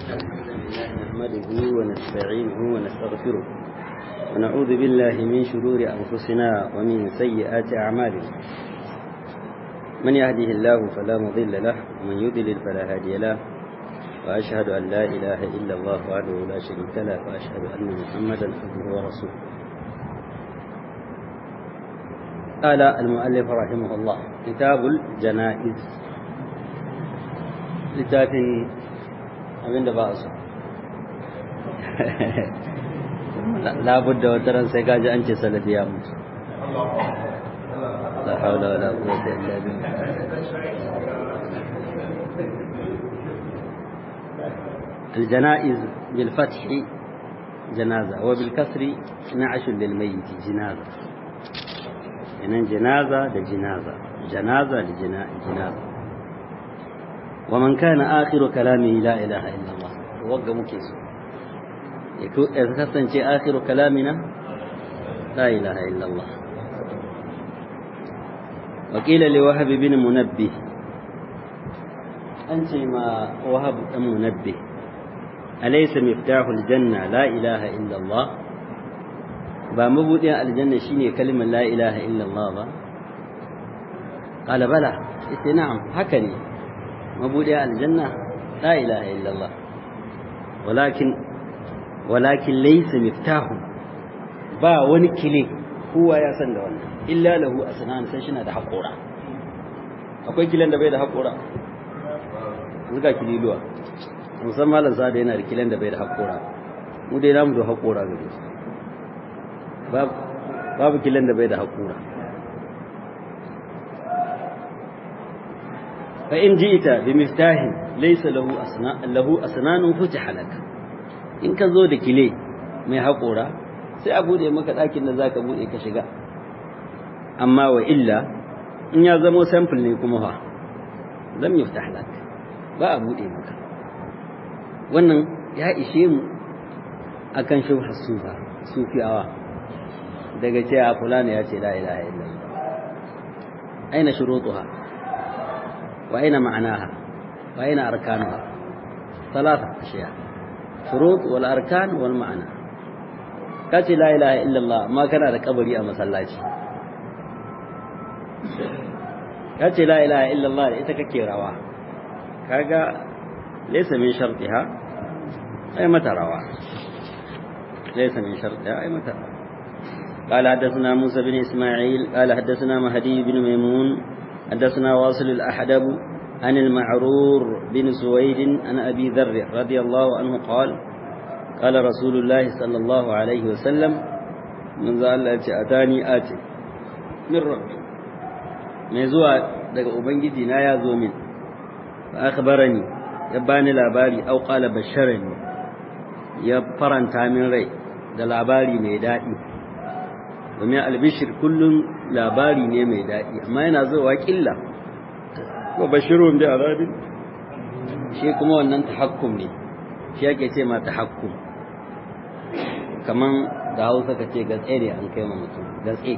نحمده ونستعينه ونستغفره ونعوذ بالله من شرور أنفسنا ومن سيئات أعمالنا من يهده الله فلا مضل له ومن يضلل فلا هادي له وأشهد أن لا إله إلا الله وحده لا شريك له وأشهد أن محمدا عبده ورسوله قال المؤلف رحمه الله كتاب الجنائز littafin abin da ba a so labudda wata ran sai gaji an ce salafi ya mutu la haula wala quwwata illa billah الجنائز بالفتح جنازة وبالكسر نعش للميت جنازة يعني جنازة لجنازة جنازة لجنازة ومن كان آخر كلامه لا إله إلا الله وقع مكيس يكون آخر كلامنا لا إله إلا الله وقيل لوهب بن منبه أنت ما وهب بن منبه أليس مفتاح الجنة لا إله إلا الله ba mabuɗin aljanna shine kalmar la ilaha illallah ba qala bala ita na'am haka ne mabuɗin aljanna la ilaha illallah walakin walakin laysa miftahu ba wani kile kowa ya san da wannan illa lahu asnan sai shi na da haƙora akwai kilan da bai da haƙora zuga kililuwa musamman malam sada yana da kilan da bai da haƙora mu dai namu da haƙora gare su babu kilan da bai da haƙura fa in ji'ita bi miftahin laysa lahu asna lahu asnanun futiha lak in ka zo da kile mai haƙura sai a bude maka ɗakin da zaka bude ka shiga amma wa illa in ya zamo sample ne kuma fa lam yuftah lak ba a bude maka wannan ya ishe mu akan shubha sufa sufiyawa daga cewa fulani ya ce la ilaha illallah aina shurutuha wa aina ma'anaha wa aina arkanuha ثلاثة أشياء شروط والأركان والمعنى كاتي لا إله إلا الله ما كان هذا قبري أما سلاتي كاتي لا إله إلا الله إتككي روا كاغا ليس من شرطها أي متى روا ليس من شرطها أي متى روا قال حدثنا موسى بن إسماعيل قال حدثنا مهدي بن ميمون حدثنا واصل الأحدب عن المعرور بن سويد عن أبي ذر رضي الله عنه قال قال رسول الله صلى الله عليه وسلم من ذا الله أتاني آتي من ربي mai zuwa daga ubangiji na ya zo min fa akhbarani ya bani labari aw qala basharani ya faranta min rai da labari mai daɗi domin albishir kullum labari ne mai daɗi amma yana zuwa ƙilla ko bashirun bi azabin shi kuma wannan tahakkum ne shi yake ce ma tahakkum kaman da Hausa kace gatse ne an kai ma mutum gatse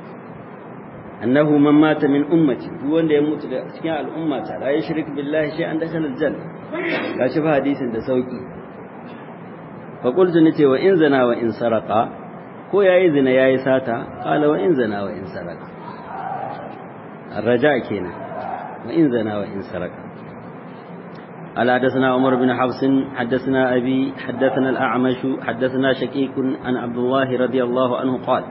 annahu man mata min ummati duk wanda ya mutu da cikin al'umma ta la yushrik billahi shay'an dakhala aljanna gashi fa hadisin da sauki fa qultu nace wa in zana wa in saraqa ko yayi zina yayi sata qala wa in zana wa in saraka الرجاء كينا وإن زنا وإن سرق قال حدثنا عمر بن حفص حدثنا أبي حدثنا الأعمش حدثنا شكيك عن عبد الله رضي الله عنه قال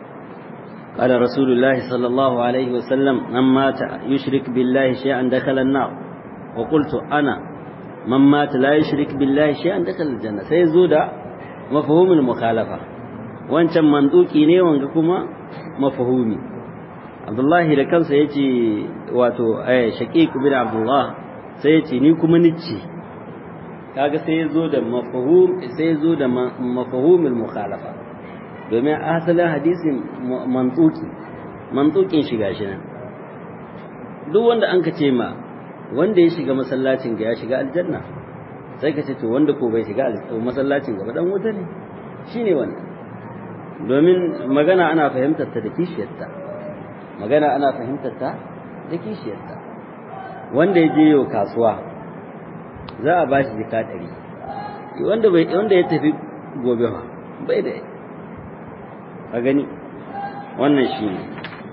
قال رسول الله صلى الله عليه وسلم من مات يشرك بالله شيئا دخل النار وقلت أنا من مات لا يشرك بالله شيئا دخل الجنة سيزود مفهوم المخالفة wancan manduki ne wanga kuma mafahumi Abdullahi da kansa yace wato eh Shaqiq bin Abdullah sai yace ni kuma nici kaga sai yazo da mafhum sai yazo da mafhumul mukhalafa domin asalin hadisin mantuki mantukin shiga shi nan duk wanda an ka ce ma wanda ya shiga masallacin ga ya shiga aljanna sai ka ce to wanda ko bai shiga masallacin gaba dan wuta ne shine wannan domin magana ana fahimtar ta da kishiyarta magana ana fahimtar ta da kishiyarta wanda ya je yau kasuwa za a ba shi jika ɗari wanda bai wanda ya tafi gobe fa bai da a gani wannan shi ne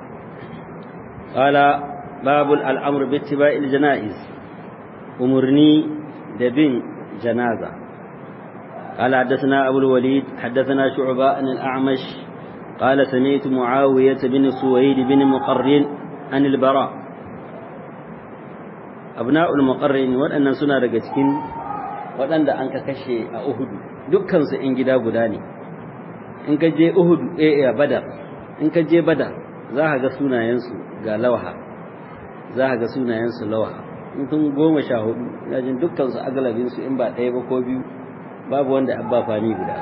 qala babul al'amr bi ittiba'il janaiz umurni da bin janaza قال حدثنا أبو الوليد حدثنا شعبة عن الأعمش قال سمعت معاوية بن سويد بن مقرن عن البراء أبناء المقرن وأن سنة رجتكين وأن أنك كشي أهد دكان سئن جدا بداني in ka je Uhud eh Badar in ka je Badar za ka ga sunayensu ga lawaha za ka ga sunayensu lawaha in tun goma sha hudu yajin dukkan su agalabin su in ba ɗaya ba ko biyu babu wanda abba fani guda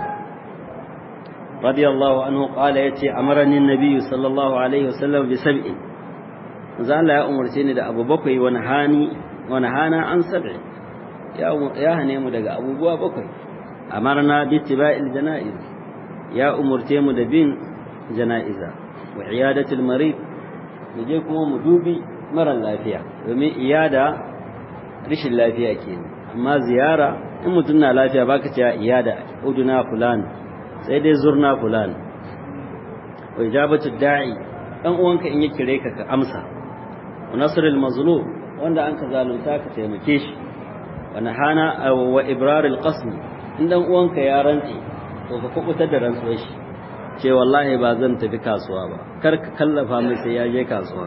radiyallahu anhu qala yace amarani annabi sallallahu alaihi wasallam bi sab'i za Allah ya umarce ni da abu bakwai wani hani wani hana an sab'i ya ya hane mu daga abubuwa bakwai amarna bi tiba'il janaiz ya umurce mu da bin jana'iza wa iyadatul marid mu je kuma mu dubi mara lafiya domin iyada rishin lafiya kenan amma ziyara in mutum na lafiya baka ce iyada uduna fulan sai dai zurna fulan wa ijabatu da'i dan uwanka in ya kire ka ka amsa wa nasrul mazlum wanda an ka zalunta ka taimake shi wa nahana wa ibrarul qasm in dan uwanka ya rantsi to ka kubutar da rantsuwar shi ce wallahi ba zan tafi kasuwa ba kar ka kallafa mai sai ya je kasuwa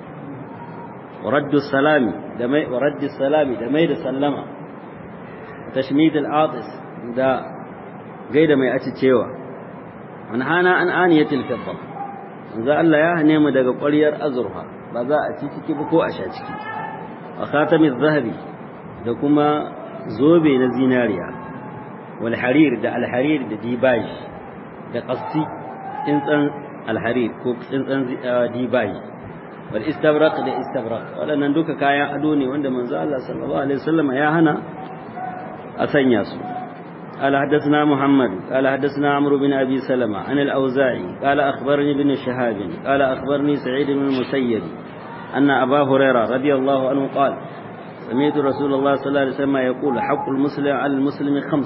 waraddu salami da mai waraddu salami da mai da sallama tashmid al-atis da gaida mai aci cewa an hana an aniyatil fidda za Allah ya hane mu daga ƙwaryar azurfa ba za a ci ciki ba ko a sha ciki wa khatamiz zahabi da kuma zobe na zinariya والحرير ده الحرير ده ديباج ده قصي انسان الحرير كو انسان ديباج والاستبرق ده استبرق ولا ندوك كايا ادوني wanda manzo Allah sallallahu alaihi wasallam ya hana a sanya su قال حدثنا محمد قال حدثنا عمرو بن ابي سلمة عن الاوزاعي قال اخبرني ابن شهاب قال اخبرني سعيد بن المسيب ان ابا هريره رضي الله عنه قال سمعت رسول الله صلى الله عليه وسلم يقول حق المسلم على المسلم خمس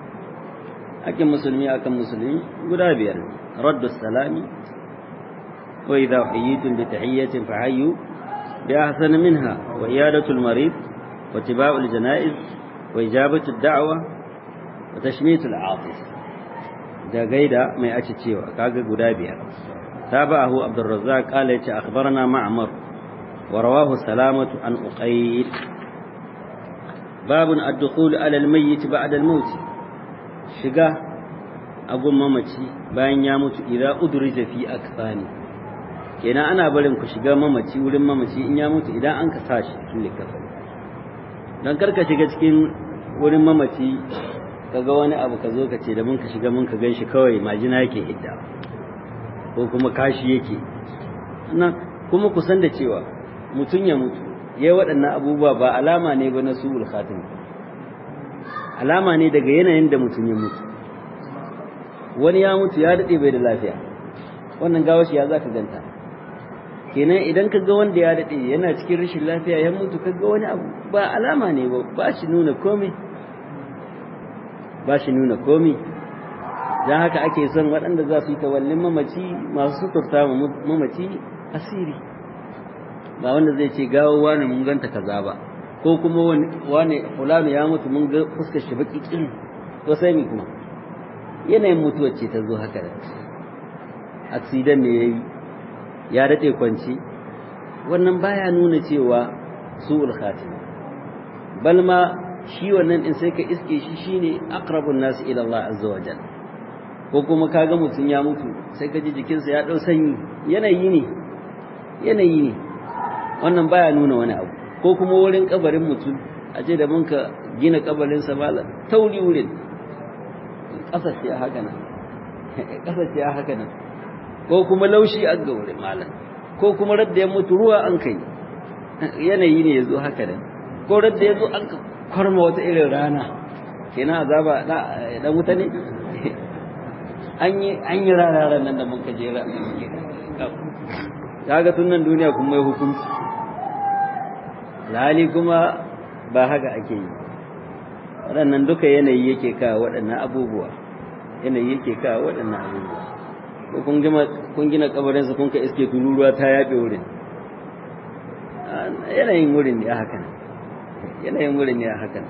hakkin musulmi akan musulmi guda biyar raddu salami wa idha hayyitum bi tahiyyatin fa hayyu bi ahsani minha wa iyadatu al-marid wa tiba'u al-janaiz wa ijabatu ad-da'wa wa tashmitu al-atif da gaida mai aci cewa kaga guda biyar tabahu abdurrazzaq qala yace akhbarana ma'mar wa rawahu salamatu an uqayl babun ad-dukhul ala al-mayyit ba'da al-maut shiga a gun mamaci bayan ya mutu idza udrija fi akfani kenan ana barin ku shiga mamaci wurin mamaci in ya mutu idan an ka sashi cikin likafa dan karka shiga cikin wurin mamaci kaga wani abu ka zo ka ce da mun ka shiga mun ka ganshi kawai majina yake hidda ko kuma kashi yake nan kuma ku san da cewa mutun ya mutu yayi waɗannan abubuwa ba alama ne ba na su'ul khatim alama ne daga yanayin da mutum ya mutu wani ya mutu ya daɗe bai da lafiya wannan gawashi ya za ka ganta kenan idan ka ga wanda ya daɗe yana cikin rashin lafiya ya mutu ka ga wani abu ba alama ne ba ba shi nuna komai ba shi nuna komai don haka ake son waɗanda za su yi tawallin mamaci masu suturta mamaci asiri ba wanda zai ce gawo wani mun ganta kaza ba ko kuma wani fulani ya mutu mun ga fuskar shi baki kin to sai mi kuma yanayin mutuwar ce ta zo haka da accident ne yayi ya dade kwanci wannan baya nuna cewa su'ul khatima bal ma shi wannan din sai ka iske shi shine aqrabun nas ila Allah azza wa jalla ko kuma kaga mutun ya mutu sai ka ji jikinsa ya dau sanyi yanayi ne yanayi ne wannan baya nuna wani abu ko kuma wurin kabarin mutum a ce da mun ka gina kabarin sa malam tauri wurin ƙasa ce haka nan ƙasa ce haka nan ko kuma laushi an ga wurin malam ko kuma radda ya mutu ruwa an kai yanayi ne ya zo haka nan ko radda ya zo an ka kwarma wata irin rana kenan azaba dan wuta ne an yi an yi rana nan da mun ka jera kaga tun nan duniya kuma mai hukunci lali kuma ba haka ake yi waɗannan duka yanayi yake kawo waɗannan abubuwa yanayi yake kawo waɗannan abubuwa ko kun gina kun gina kabarin sa kun ka iske tururuwa ta yabe wurin yanayin wurin ne haka yanayin wurin ne haka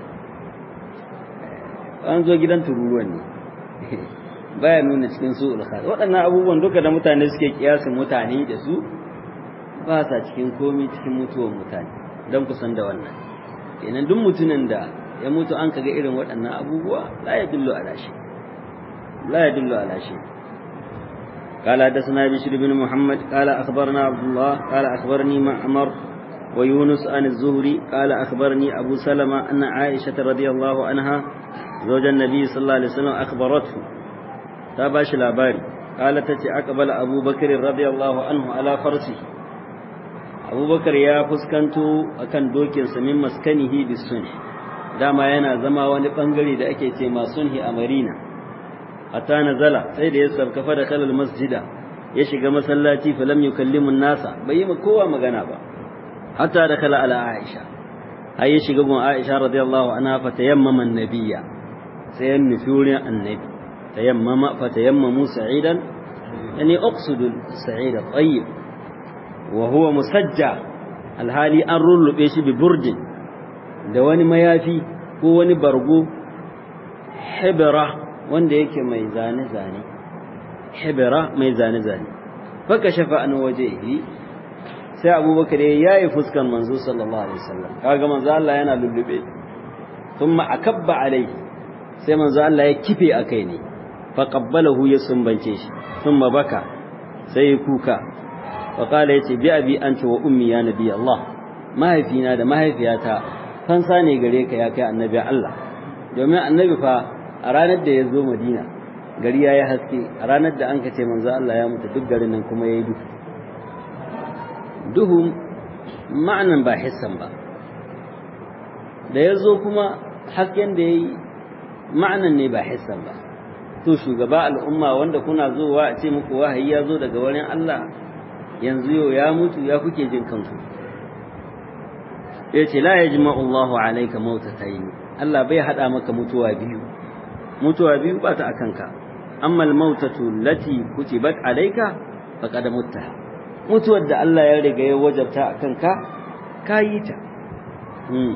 an zo gidan tururuwan ne baya nuna cikin su ulkhas waɗannan abubuwan duka da mutane suke kiyasin mutane da su ba sa cikin komi cikin mutuwar mutane don kusan da wannan kenan duk mutumin da ya mutu an kaga irin waɗannan abubuwa la ya dillo ala shi la ya dillo ala shi قال حدثنا بشر بن محمد قال أخبرنا عبد الله قال أخبرني معمر ويونس عن الزهري قال أخبرني أبو سلمة أن عائشة رضي الله عنها زوج النبي صلى الله عليه وسلم أخبرته تاباش الأباري قالت تتي أقبل أبو بكر رضي الله عنه على فرسه أبو بكر يا فسكنتو أكن دوكين سمين مسكنه بالسنح dama yana zama wani bangare da ake ce ma sunhi a Marina hatta nazala sai da ya sarkafa da kalal masjida ya shiga masallaci falam yukallimu nasa bai yi kowa magana ba hatta da kala ala Aisha ai ya shiga gun Aisha radiyallahu anha fa tayammama annabiyya sai ya nufi wurin annabi tayammama fa tayammamu sa'idan yani uqsidu sa'id at-tayyib wa huwa musajja alhali an rullube shi bi burdin da wani mayafi ko wani bargo hibra wanda yake mai zane-zane hibra mai zane-zane faka shafa an wajehi sai abubakar ya yi fuskan manzo sallallahu alaihi wasallam kaga manzo Allah yana lullube thumma akabba alaihi sai manzo Allah ya kife akai ne fa qabbalahu ya sumbance shi thumma baka sai ya kuka fa qala yace bi abi anta wa ummi ya nabi Allah mahaifina da mahaifiyata fansa ne gare ka ya kai annabi Allah domin annabi fa a ranar da ya zo Madina gari ya yi haske a ranar da an ka ce manzo Allah ya mutu duk garin nan kuma ya yi duhu duhu ma'anan ba hissan ba da ya zo kuma hasken da ya yi ma'anan ne ba hissan ba to shugaba al'umma wanda kuna zowa a ce muku wahayi ya zo daga wurin Allah yanzu yau ya mutu ya kuke jin kanku ya ce la ya jima'u Allahu alaika mautatayn Allah bai hada maka mutuwa biyu mutuwa biyu ba ta akanka amma al-mautatu lati kutibat alayka faqad mutta mutuwar da Allah ya riga ya wajabta akanka kayi ta hmm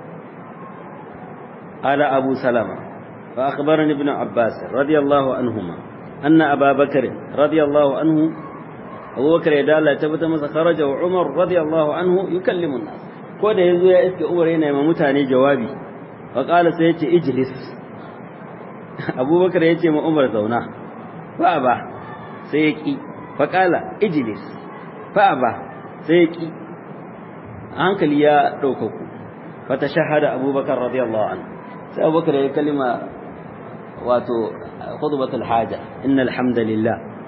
ala abu salama fa akhbarani ibn abbas radiyallahu anhuma anna aba bakr radiyallahu anhu Abu Bakar ya dala tabbata masa kharaja wa Umar radiyallahu anhu yukallimu an-nas ko da yazo ya iske Umar yana ma mutane jawabi fa qala sai yace ijlis Abu Bakar yace ma Umar zauna fa ba sai ya ki fa qala ijlis fa ba sai ya ki hankali ya dauka ku fa tashahada Abu Bakar radiyallahu anhu sai Abu Bakar ya kalima wato khutbatul haja innal hamdalillah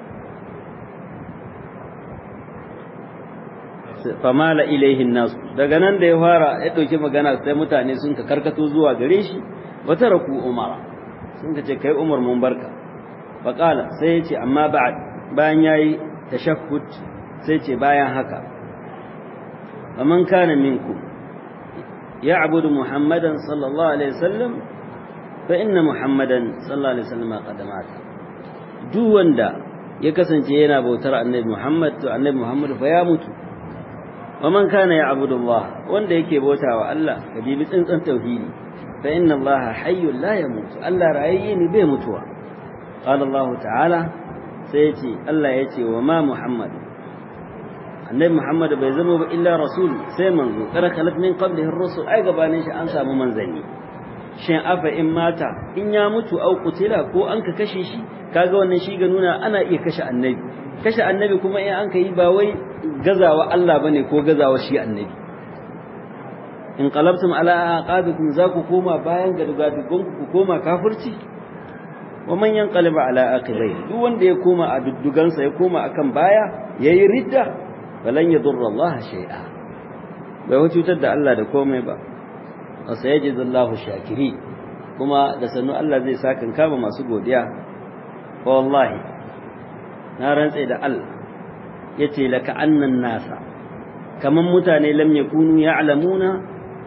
famala ilaihin nasu daga nan da ya fara ya ɗauki magana sai mutane sun ka karkato zuwa gare shi wata raku umara sun ka ce kai umar mun barka faƙala sai ya ce amma bayan ya yi tashahhud sai ce bayan haka faman kana minku ya abudu muhammadan sallallahu alaihi wasallam fa inna muhammadan sallallahu alaihi wasallam qad mata duk wanda ya kasance yana bautar annabi muhammad to annabi muhammad fa ya mutu ومن كان يعبد الله wanda yake bautawa Allah ka bibi tsintsan tauhidi fa inna Allah hayyun la yamut Allah rayayye ne bai mutuwa qala Allah ta'ala sai yace Allah yace wa ma Muhammad annabi Muhammad bai zama ba illa rasul sai manzo kada khalat min qablihi ar-rusul ai gabanin shi an samu manzanni shin afa in mata in ya mutu au kutila ko an ka kashe shi kaga wannan shi ga nuna ana iya kashe annabi kashe annabi kuma in an ka yi ba wai gazawa Allah bane ko gazawa shi annabi in qalabtum ala aqabikum za ku koma bayan gadgadugun ku koma kafirci wa man yanqalib ala aqibai duk wanda ya koma a duddugansa ya koma akan baya yayi ridda balan yadurra Allah shay'a bai cutar da Allah da komai ba wa sayajizallahu shakiri kuma da sannu Allah zai saka kama masu godiya wallahi na rantse da Allah yace laka annan nasa kaman mutane lam yakunu ya'lamuna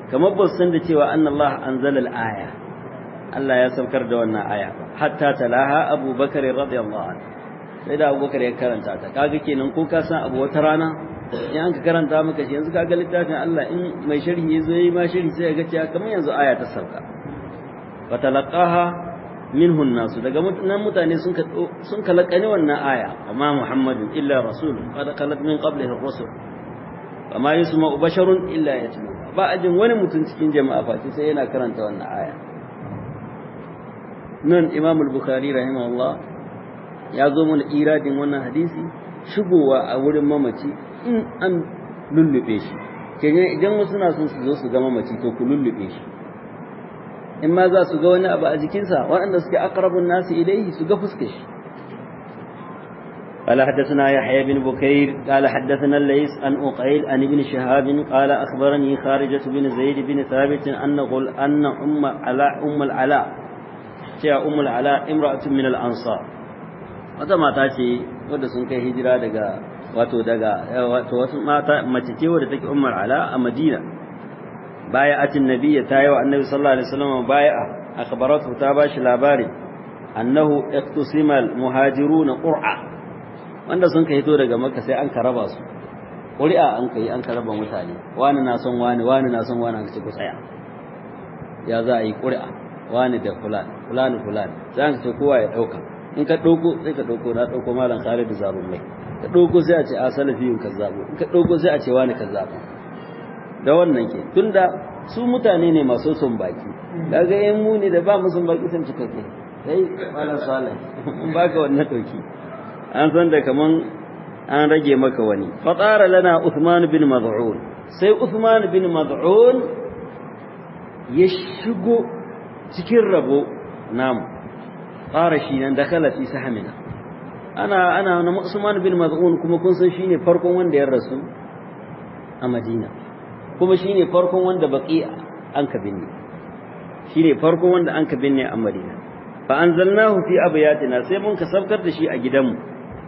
kamar ba san da cewa annallah anzala al-aya Allah ya saukar da wannan aya hatta talaha Abu Bakar radiyallahu anhu sai da Abu Bakar ya karanta ta kaga kenan ko ka san abu wata rana in an ka karanta maka shi yanzu kaga littafin Allah in mai sharhi yazo yayi ma sharhi sai ga cewa kamar yanzu aya ta sauka fatalaqaha minhu nasu daga nan mutane sun ka sun kalakani wannan aya amma Muhammadun illa rasulun qad khalat min qablihi ar-rusul amma yusma basharun illa yatlu ba ajin wani mutum cikin jama'a face sai yana karanta wannan aya nan Imam al-Bukhari rahimahullah ya zo mana iradin wannan hadisi shigowa a wurin mamaci in an lullube shi kenan idan wasu na son su zo su ga mamaci to ku lullube shi in ma za su ga wani abu a jikinsa waɗanda suke aqrabun nasu ilaihi su ga fuskar shi قال حدثنا يحيى بن بكير قال حدثنا الليث عن أقيل عن ابن شهاب قال أخبرني خارجة بن زيد بن ثابت أن قل أن أم العلاء أم العلاء جاء أم العلاء امرأة من الأنصار wata mata ce wadda sun kai hijira daga wato daga wato wasu mata mace ce wadda take ummar ala a Madina baya atin nabiyya ta yi wa annabi sallallahu alaihi wasallam bai'a akhbaratu ta bashi labari annahu iqtusima almuhajiruna qur'a wanda sun kai to daga makka sai an karaba su ƙuri'a an kai an karaba mutane wani na son wani wani na son wani ce ku tsaya ya za a yi ƙuri'a wani da fulani fulani fulani sai an ce kowa ya dauka in ka ɗauko sai ka ɗauko na ɗauko malam Khalid Zarun mai ka ɗauko sai a ce a salafiyun kazzabo in ka ɗauko sai a ce wani kazzabo da wannan ke tunda su mutane ne masu son baki kaga yan mu ne da ba mu son baki sun cika ke sai malam Salih mun baka wannan dauki an san da kaman an rage maka wani fatara lana Uthman bin Mad'un sai Uthman bin Mad'un ya shigo cikin rabo namu fara shi nan dakala fi sahmina ana ana na Usman bin Maz'un kuma kun san shine farkon wanda ya rasu a Madina kuma shine farkon wanda baqi an ka binne shine farkon wanda an ka binne a Madina fa anzalnahu fi abyatina sai mun ka sabkar da shi a gidanmu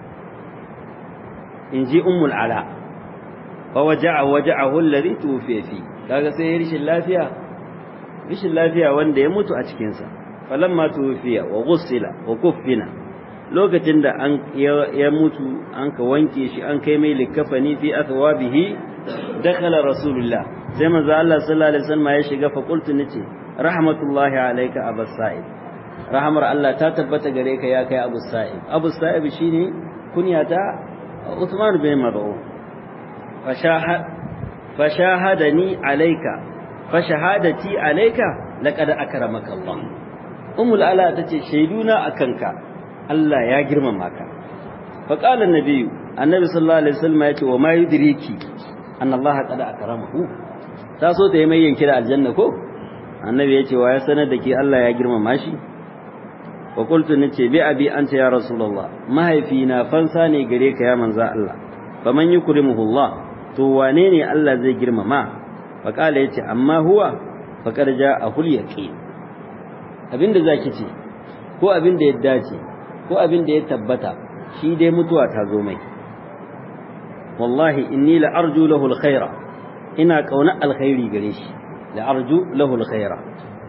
inji ummul ala fa waja'a waja'ahu alladhi tufiya fi kaga sai rishin lafiya rishin lafiya wanda ya mutu a cikin sa falamma tufiya wa ghussila wa kuffina lokacin da an ya mutu an ka wanke shi an kai mai likafani fi athwabihi dakhala rasulullah sai manzo Allah sallallahu alaihi wasallam ya shiga fa qultu nace rahmatullahi alayka abus sa'id rahmar Allah ta tabbata gare ka ya kai abus sa'id abus sa'id shine kunyata Uthman bin Mad'un fashahad fashahadani alayka fashahadati alayka laqad akramaka Allah ummul ala tace shaiduna akanka Allah ya girmama ka fa qala annabi annabi sallallahu alaihi wasallam yace wa ma yudriki anna Allah qad akramahu ta so ta yi mai yanki da aljanna ko annabi yace wa ya sanar da ke Allah ya girmama shi wa qultu nace bi abi anta ya rasulullah mahaifina fansa ne gare ka ya manzo Allah faman yukrimuhu Allah to wane ne Allah zai girmama fa qala yace amma huwa faqad ja'ahul yaqin abinda zaki ce ko abinda ya dace ko abinda ya tabbata shi dai mutuwa ta zo mai wallahi inni la arju lahu alkhaira ina kauna alkhairi gare shi la arju lahu alkhaira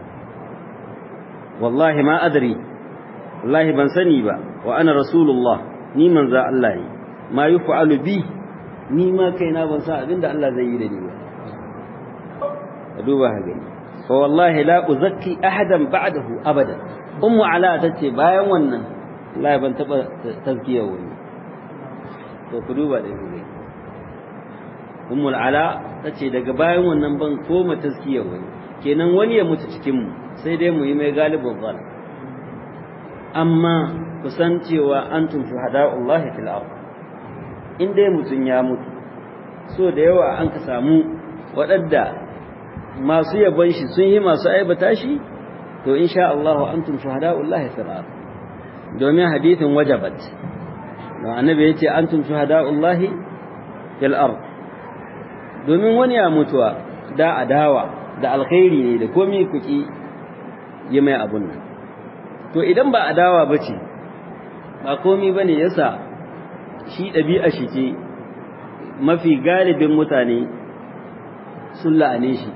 wallahi ma adri wallahi ban sani ba wa ana rasulullah ni manzo Allah ne ma yuf'alu bi ni ma kaina ban san abinda Allah zai yi da ni ba ka duba ka gani fa wallahi la uzakki ahadan ba'dahu abada ummu ala tace bayan wannan wallahi ban taba tazkiya wani to ku duba da gani ummu ala tace daga bayan wannan ban koma tazkiya wani kenan wani ya mutu cikin mu sai dai mu yi mai galibin zal amma kusan cewa antum shuhada'ullahi fil ard in dai mutun ya mutu so da yawa an ka samu waɗanda masu yabon shi sun yi masu aibata shi to insha Allah antum shuhada'ullahi fil ard domin hadithin wajabat don annabi yace antum shuhada'ullahi fil ard domin wani ya mutuwa da adawa da alkhairi ne da komai kuki yi mai abun nan to idan ba adawa bace ba komai bane yasa shi ɗabi'a shi ce mafi galibin mutane sun la'ane shi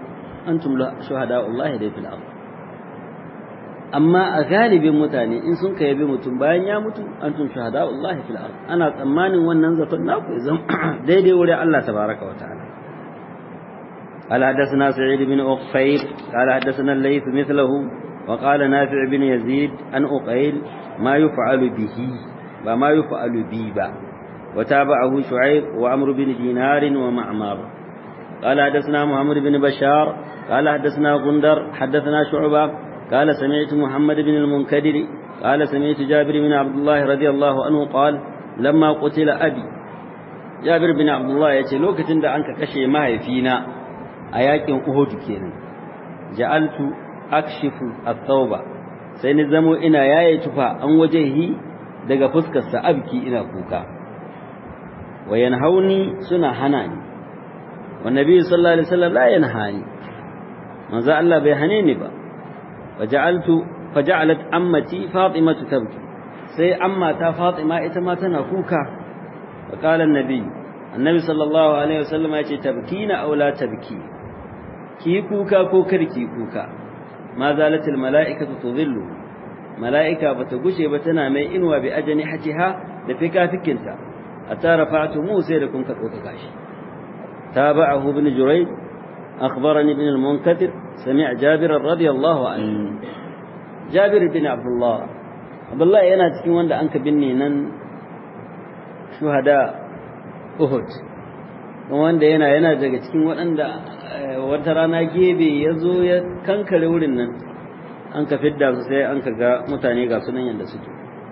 antum shuhada'ullahi dai fil ard amma a galibin mutane in sun ka yabi mutum bayan ya mutu antum shuhada'ullahi fil ard ana tsammanin wannan zaton naku ya zama daidai wurin Allah tabaraka wa ta'ala قال حدثنا سعيد بن أقفيل قال حدثنا الليث مثله وقال نافع بن يزيد عن أقيل ما يفعل به وما يفعل بي با وتابعه شعيب وعمر بن دينار ومعمر قال حدثنا محمد بن بشار قال حدثنا غندر حدثنا شعبة قال سمعت محمد بن المنكدر قال سمعت جابر بن عبد الله رضي الله عنه قال لما قتل أبي جابر بن عبد الله يتي لوكتين دا أنك كشي ما فينا أياكين أهود كينا جعلت أكشف الثوبة سينزمو إنا ياي تفا أن وجهه daga fuskarsa abki ina kuka wa yanhauni suna hana ni wa nabi sallallahu alaihi wasallam la yanhani manzo Allah bai hane ni ba faja'altu faja'alat ammati fatima tabki sai amma ta fatima ita ma tana kuka wa qala annabi annabi sallallahu alaihi wasallam ya ce tabkina aw la tabki ki kuka ko karki kuka ma zalatil mala'ikatu tudhillu mala'ika bata gushe ba tana mai inuwa bi ajani hatiha da fikafikinta hatta rafa'tu musa da kun ka tsoka gashi tabahu ibn jurayd akhbarani ibn al-munkatir sami'a jabir radiyallahu anhu jabir bin abdullah abdullah yana cikin wanda an ka binne nan shuhada uhud wanda yana yana daga cikin waɗanda wata rana gebe ya zo ya kankare wurin nan an ka fidda su sai an ka ga mutane ga sunan yadda suke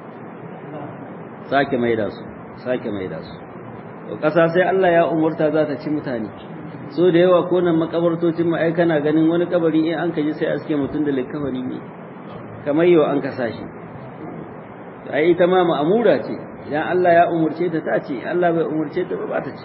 sake maida su sake maida su to ƙasa sai Allah ya umurta za ta ci mutane so da yawa ko nan makabartocin mu ai kana ganin wani kabari in an ka ji sai aske mutum da likafani ne kamar yau an kasa shi ai ita ma ma'amura ce idan Allah ya umurce ta ta ce Allah bai umurce ta ba ba ta ci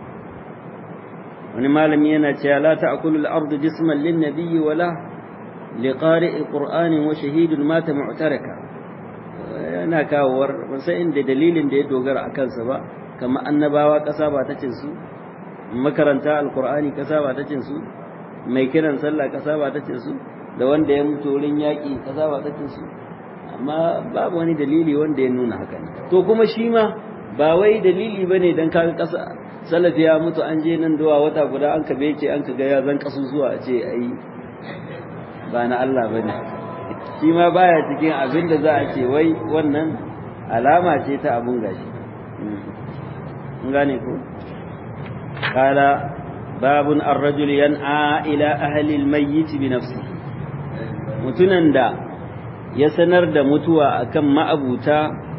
wani malami yana cewa la ta'kulu al-ardu jisman lin-nabiyyi wala liqari'i qur'anin wa shahidun mata mu'taraka yana kawowar ban san inda dalilin da ya dogara a kansa ba kamar annabawa kasa ba ta cin su makaranta alqur'ani kasa ba ta cin su mai kiran sallah kasa ba ta cin su da wanda ya mutu wurin yaƙi kasa ba ta cin su amma babu wani dalili wanda ya nuna haka ne to kuma shi ma ba wai dalili bane dan kaga kasa salafi ya mutu an je nan dawa wata guda an ka bece an ka ga ya zan kasu zuwa a ce ai ba na Allah ba ne shi ma baya cikin abin da za a ce wai wannan alama ce ta abun gashi in gane ko kala babun ar-rajul yan'a ila ahli al-mayyit bi nafsihi mutunan da ya sanar da mutuwa akan ma'abuta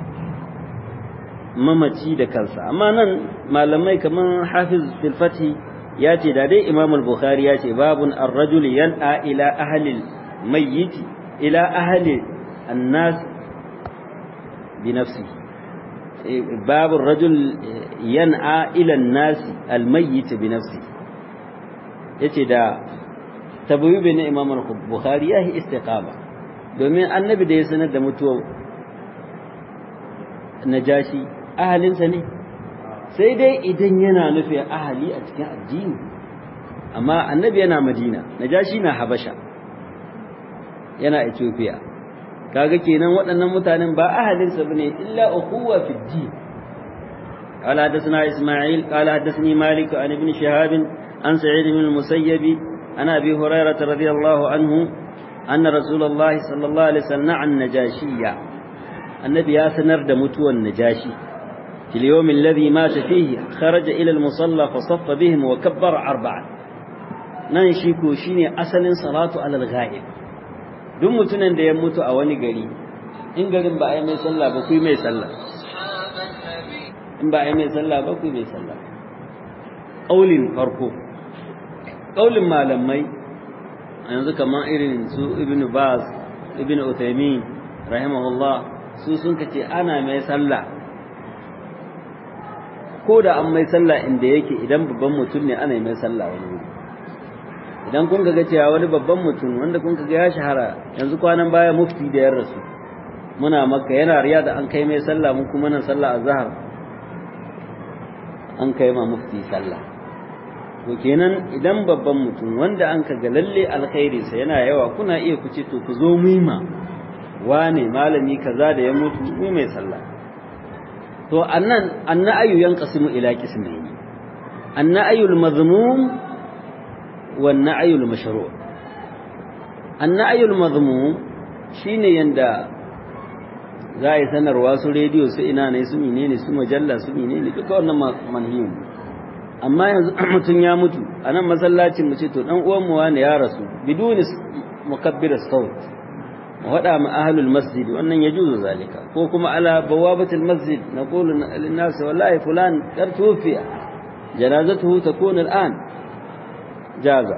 mamaci da kansa amma nan malamai kaman hafiz fil fathi ya ce da dai imam al-bukhari ya ce babun ar-rajul yan'a ila ahli mayyit ila ahli an-nas bi nafsi babu ar-rajul yan'a ila an-nas al-mayyit bi nafsi yace da tabwibi na imam al-bukhari ya yi istiqama domin annabi da ya sanar da mutuwa najashi ahalinsa ne sai dai idan yana nufin ahali a cikin addini amma annabi yana madina najashi na habasha yana ethiopia kaga kenan waɗannan mutanen ba ahalinsa bane illa ukhuwa fi din قال حدثنا إسماعيل قال حدثني مالك عن ابن شهاب عن سعيد بن المسيب عن أبي هريرة رضي الله عنه أن رسول الله صلى الله عليه وسلم عن نجاشية النبي ياسنر دمتو النجاشي في اليوم الذي مات فيه خرج إلى المصلى فصف بهم وكبر أربعا ننشيكو شيني أصل صلاة على الغائب duk mutumin da ya mutu a wani gari in garin ba a yi mai sallah ba ku yi mai sallah in ba a yi mai sallah ba ku yi mai sallah ƙaulin farko ƙaulin malamai yanzu kamar irin su ibn baz ibn uthaymin rahimahullah su sun kace ana mai sallah ko da an mai sallah inda yake idan babban mutum ne ana mai sallah wani wuri idan kun ga cewa wani babban mutum wanda kun ga ya shahara yanzu kwanan baya mufti da yar rasu muna makka yana riya da an kai mai sallah mun kuma nan sallah azhar an kai ma mufti sallah to kenan idan babban mutum wanda an ka ga lalle alkhairi sa yana yawa kuna iya ku ce to ku zo mu ma wane malami kaza da ya mutu mu mai sallah to annan anna'ayu yanqasimu ila qismayn anna'ayu al-madhmum wan na'ayu al-mashru' anna'ayu al-madhmum shine yanda za a yi sanarwa su rediyo su ina ne su menene su majalla su menene duka wannan manhiyun amma yanzu mutum ya mutu a nan masallacin mu ce to dan uwan mu wani ya rasu biduni mukabbir saut mu wada ma ahlul masjid wannan yajuzu zalika ko kuma ala bawabatil masjid naqulu lin nas wallahi fulan qad tufiya janazatuhu takun al'an jaza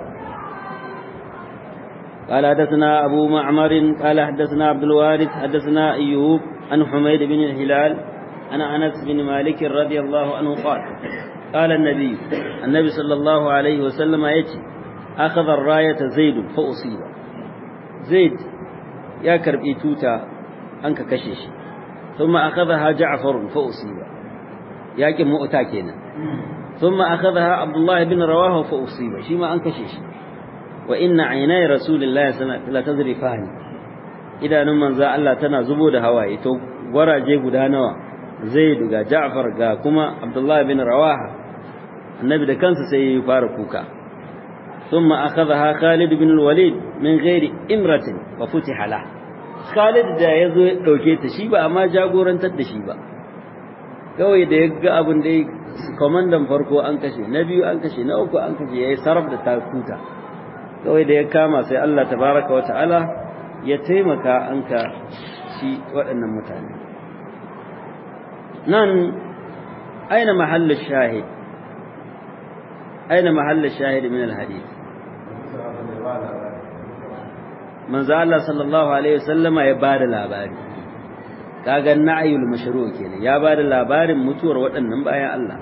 قال حدثنا أبو معمر قال حدثنا عبد الوارث حدثنا أيوب عن حميد بن الهلال عن أنس بن مالك رضي الله عنه قال قال النبي النبي صلى الله عليه وسلم يتي أخذ الراية زيد فأصيب زيد يا كربي توتا أنك كشش ثم أخذها جعفر فأصيب يا كم مؤتاكينا ثم أخذها عبد الله بن رواه فأصيب شيما أنك شش وإن عيني رسول الله صلى الله عليه وسلم لا تذرفان إذا نمن ذا الله تنا زبود هواي تو ورا جيبو دانوا زيد ga Ja'far ga kuma Abdullah bin Rawaha annabi da kansa sai ya fara kuka thumma akhadha Khalid bin al-Walid min ghairi imratin wa futiha la Khalid da yazo ya dauke ta shi ba amma jagorantar da shi ba kawai da ya ga abin da komandan farko an kashe na biyu an kashe na uku an kashe yayi sarf da takuta kawai da ya kama sai Allah tabaraka wa ta'ala ya taimaka an ka shi waɗannan mutane nan aina mahallin shahid aina mahallin shahid min alhadith manzo Allah sallallahu alaihi wasallama ya bada labari kaga na'yul mashru' kenan ya bada labarin mutuwar waɗannan bayan Allah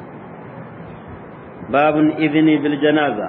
babun idni bil janaza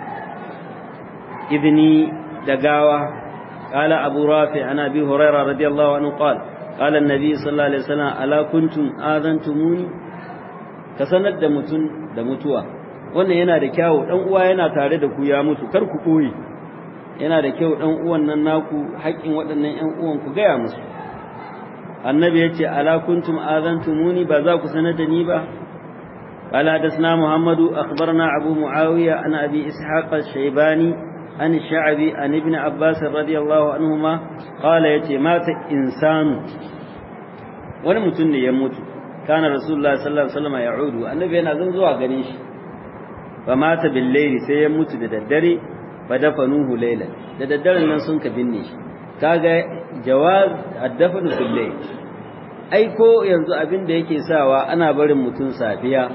idni da gawa قال أبو رافع عن أبي هريرة رضي الله عنه قال قال النبي صلى الله عليه وسلم ألا كنتم آذنتموني كسند da mutun da mutuwa wannan yana da kyau dan uwa yana tare da ku ya mutu kar ku koyi yana da kyau dan uwan nan naku haƙin waɗannan ƴan uwan ku gaya musu annabi yace ala kuntum azantumuni ba za ku sanar da ni ba قال حدثنا محمد أخبرنا أبو معاوية عن أبي إسحاق الشيباني عن الشعبي عن ابن عباس رضي الله عنهما قال يتي مات إنسان wani mutum ne ya mutu kana rasulullah sallallahu alaihi wasallam ya'udu annabi yana zan zuwa ganin shi fa mata bil layli sai ya mutu da daddare fa dafanuhu laylan da daddaren nan sun ka binne shi kaga jawaz addafanu bil layl ai ko yanzu abin da yake sawa ana barin mutum safiya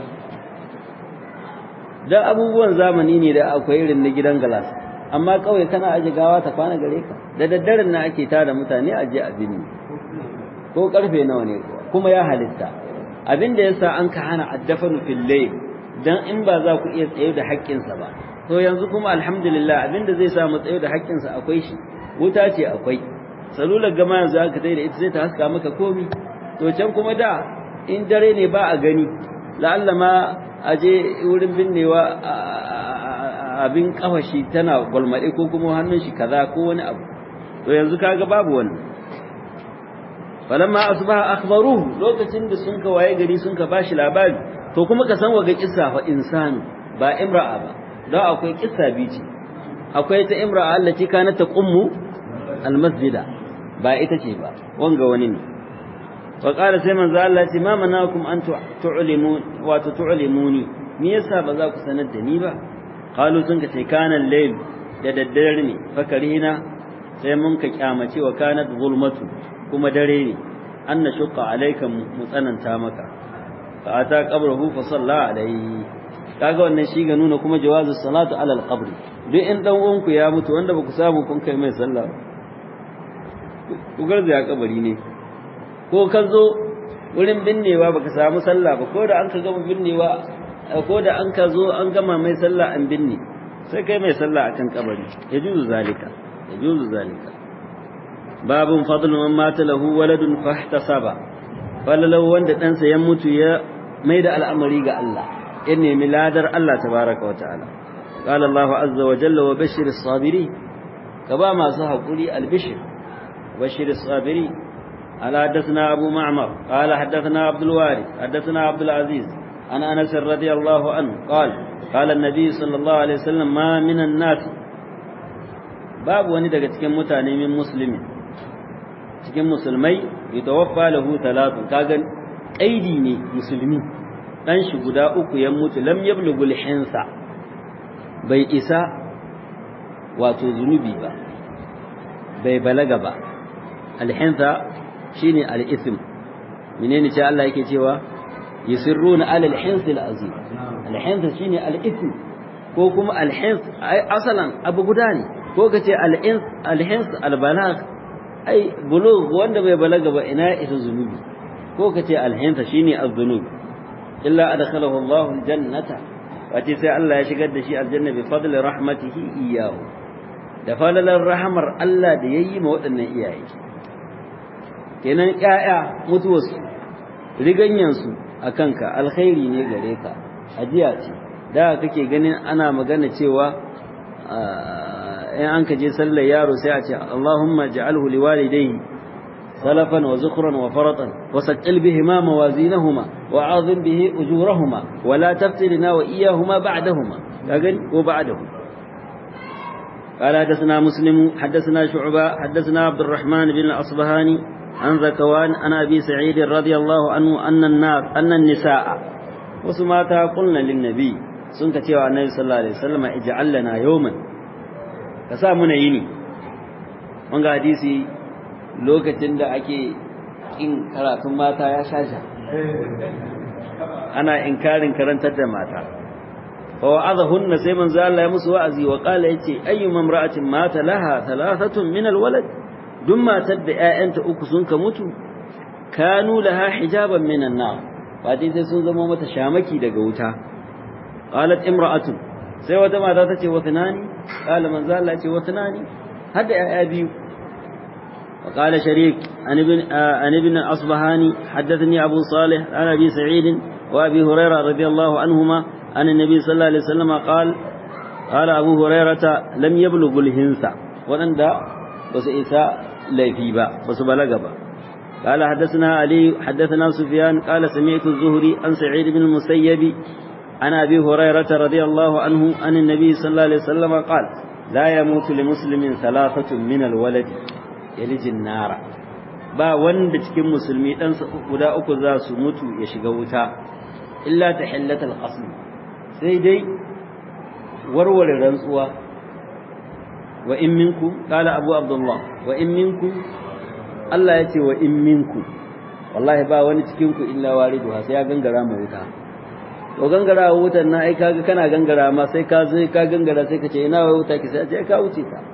da abubuwan zamani ne da akwai irin na gidan galas amma kawai kana aje gawa ta kwana gare ka da daddaren na ake tada mutane aje a binne ko karfe nawa ne kuma ya halitta abin da yasa an ka hana addafanu fil layl dan in ba za ku iya tsaye da haƙƙinsa ba to yanzu kuma alhamdulillah abin da zai sa mu tsaye da haƙƙinsa akwai shi wuta ce akwai salular gama yanzu aka tsaye da ita sai ta haska maka komi to can kuma da in dare ne ba a gani la'alla ma aje wurin binnewa abin kafashi tana gwalmaɗe ko kuma hannun shi kaza ko wani abu to yanzu kaga babu wannan falamma asbaha akhbaruhu lokacin da sun ka waye gari sun ka bashi labari to kuma ka san waga kissa fa insani ba imra'a ba don akwai kissa bici akwai ta imra'a allati kanat taqummu almasjida ba ita ce ba wanga wani ne wa qala sai manzo Allah ce ma manakum an tu'limun wa tu'limuni me yasa ba za ku sanar da ni ba qalu sun ka ce kana layl da daddare ne fakarina sai mun ka kyamace wa kanat zulmatu kuma dare ne an na shuka alaika mu tsananta maka fa ata qabrahu fa salla alayhi kaga wannan shi ga nuna kuma jawazu salatu ala alqabr duk in dan uwanku ya mutu wanda baku samu kun kai mai sallah ku garza ya kabari ne ko ka zo wurin binnewa baka samu sallah ba ko da an ka gama binnewa ko da an ka zo an gama mai sallah an binne sai kai mai sallah akan kabari yajuzu zalika yajuzu zalika babun fadlu man mata lahu waladun fahtasaba falalau wanda ɗansa ya mutu ya mai da al'amari ga Allah ya nemi ladar Allah tabaraka wa ta'ala qala Allah azza wa jalla wa bashir as-sabirin ka ba masu hakuri al-bishr bashir as-sabirin ala hadathana abu ma'mar qala hadathana abdul warith hadathana abdul aziz an anas radiyallahu anhu qala qala an-nabi sallallahu alaihi wasallam ma minan nas babu wani daga cikin mutane min muslimi cikin musulmai yatawaffa lahu talatu kaga kaidi ne musulmi dan shi guda uku ya mutu lam yablughul hinsa bai isa wato zunubi ba bai balaga ba alhinsa shine al-ithm menene ce Allah yake cewa yusirruna ala al-hins al-azim al-hins shine al-ithm ko kuma al-hins asalan abu guda ne ko kace al-ins al-hins al-balagh ai bulugh wanda bai balaga ba ina isa zunubi ko kace al-hins shine az-zunub illa adkhalahu Allah al-jannata wace sai Allah ya shigar da shi aljanna bi fadli rahmatihi iyyahu da falalar rahamar Allah da yayi ma waɗannan iyaye kenan ƴaƴa mutuwarsu riganyansu a kanka alkhairi ne gare ka ajiya ce da kake ganin ana magana cewa in an ka je sallar yaro sai a ce Allahumma ja'alhu liwalidayhi salafan wa zukhran wa faratan wa saqqil bihima mawazinahuma wa 'azim bihi ujurahuma wa la taftilna wa iyyahuma ba'dahuma kagan ko ba'dahu قال حدثنا مسلم حدثنا شعبة حدثنا عبد الرحمن بن الأصبهاني عن ذكوان عن أبي سعيد رضي الله عنه أن النار أن النساء وسماتها قلنا للنبي سنك تيوى النبي صلى الله عليه وسلم اجعل لنا يوما كسامنا يني wanga hadisi lokacin da ake kin karatun mata ya shasha ana inkarin karantar da mata fa wa'adahunna sai manzo Allah ya musu wa'azi wa qala yace ayyuma imra'atin mata laha thalathatun min alwalad duk matar da ‘ya'yanta uku sun ka mutu, kanu laha hijaban minan na, fati sai sun zama mata shamaki daga wuta. Qalat imra'atun sai wata mata ta ce wata nani, ƙala manzo Allah ce wata nani, har da ‘ya'ya biyu. وقال شريك عن ابن أصبهاني حدثني أبو صالح عن أبي سعيد وأبي هريرة رضي الله عنهما عن النبي صلى الله عليه وسلم قال قال أبو هريرة لم يبلغ الهنس ولن بس إساء ليفي با بس بلغ با قال حدثنا علي حدثنا سفيان قال سمعت الزهري عن سعيد بن المسيب عن أبي هريرة رضي الله عنه عن النبي صلى الله عليه وسلم قال لا يموت لمسلم ثلاثة من الولد يلج النار ba wanda cikin musulmi dan guda uku za su mutu ya shiga wuta illa tahillatul qasm sai dai warware rantsuwa wa in minku qala abu abdullah wa in minku Allah yace wa in minku wallahi ba wani cikin ku illa waridu sai ya gangara mu wuta to gangara wutar na ai kaga kana gangara ma sai ka sai ka gangara sai ka ce ina wai wuta ki sai ce ka wuce ta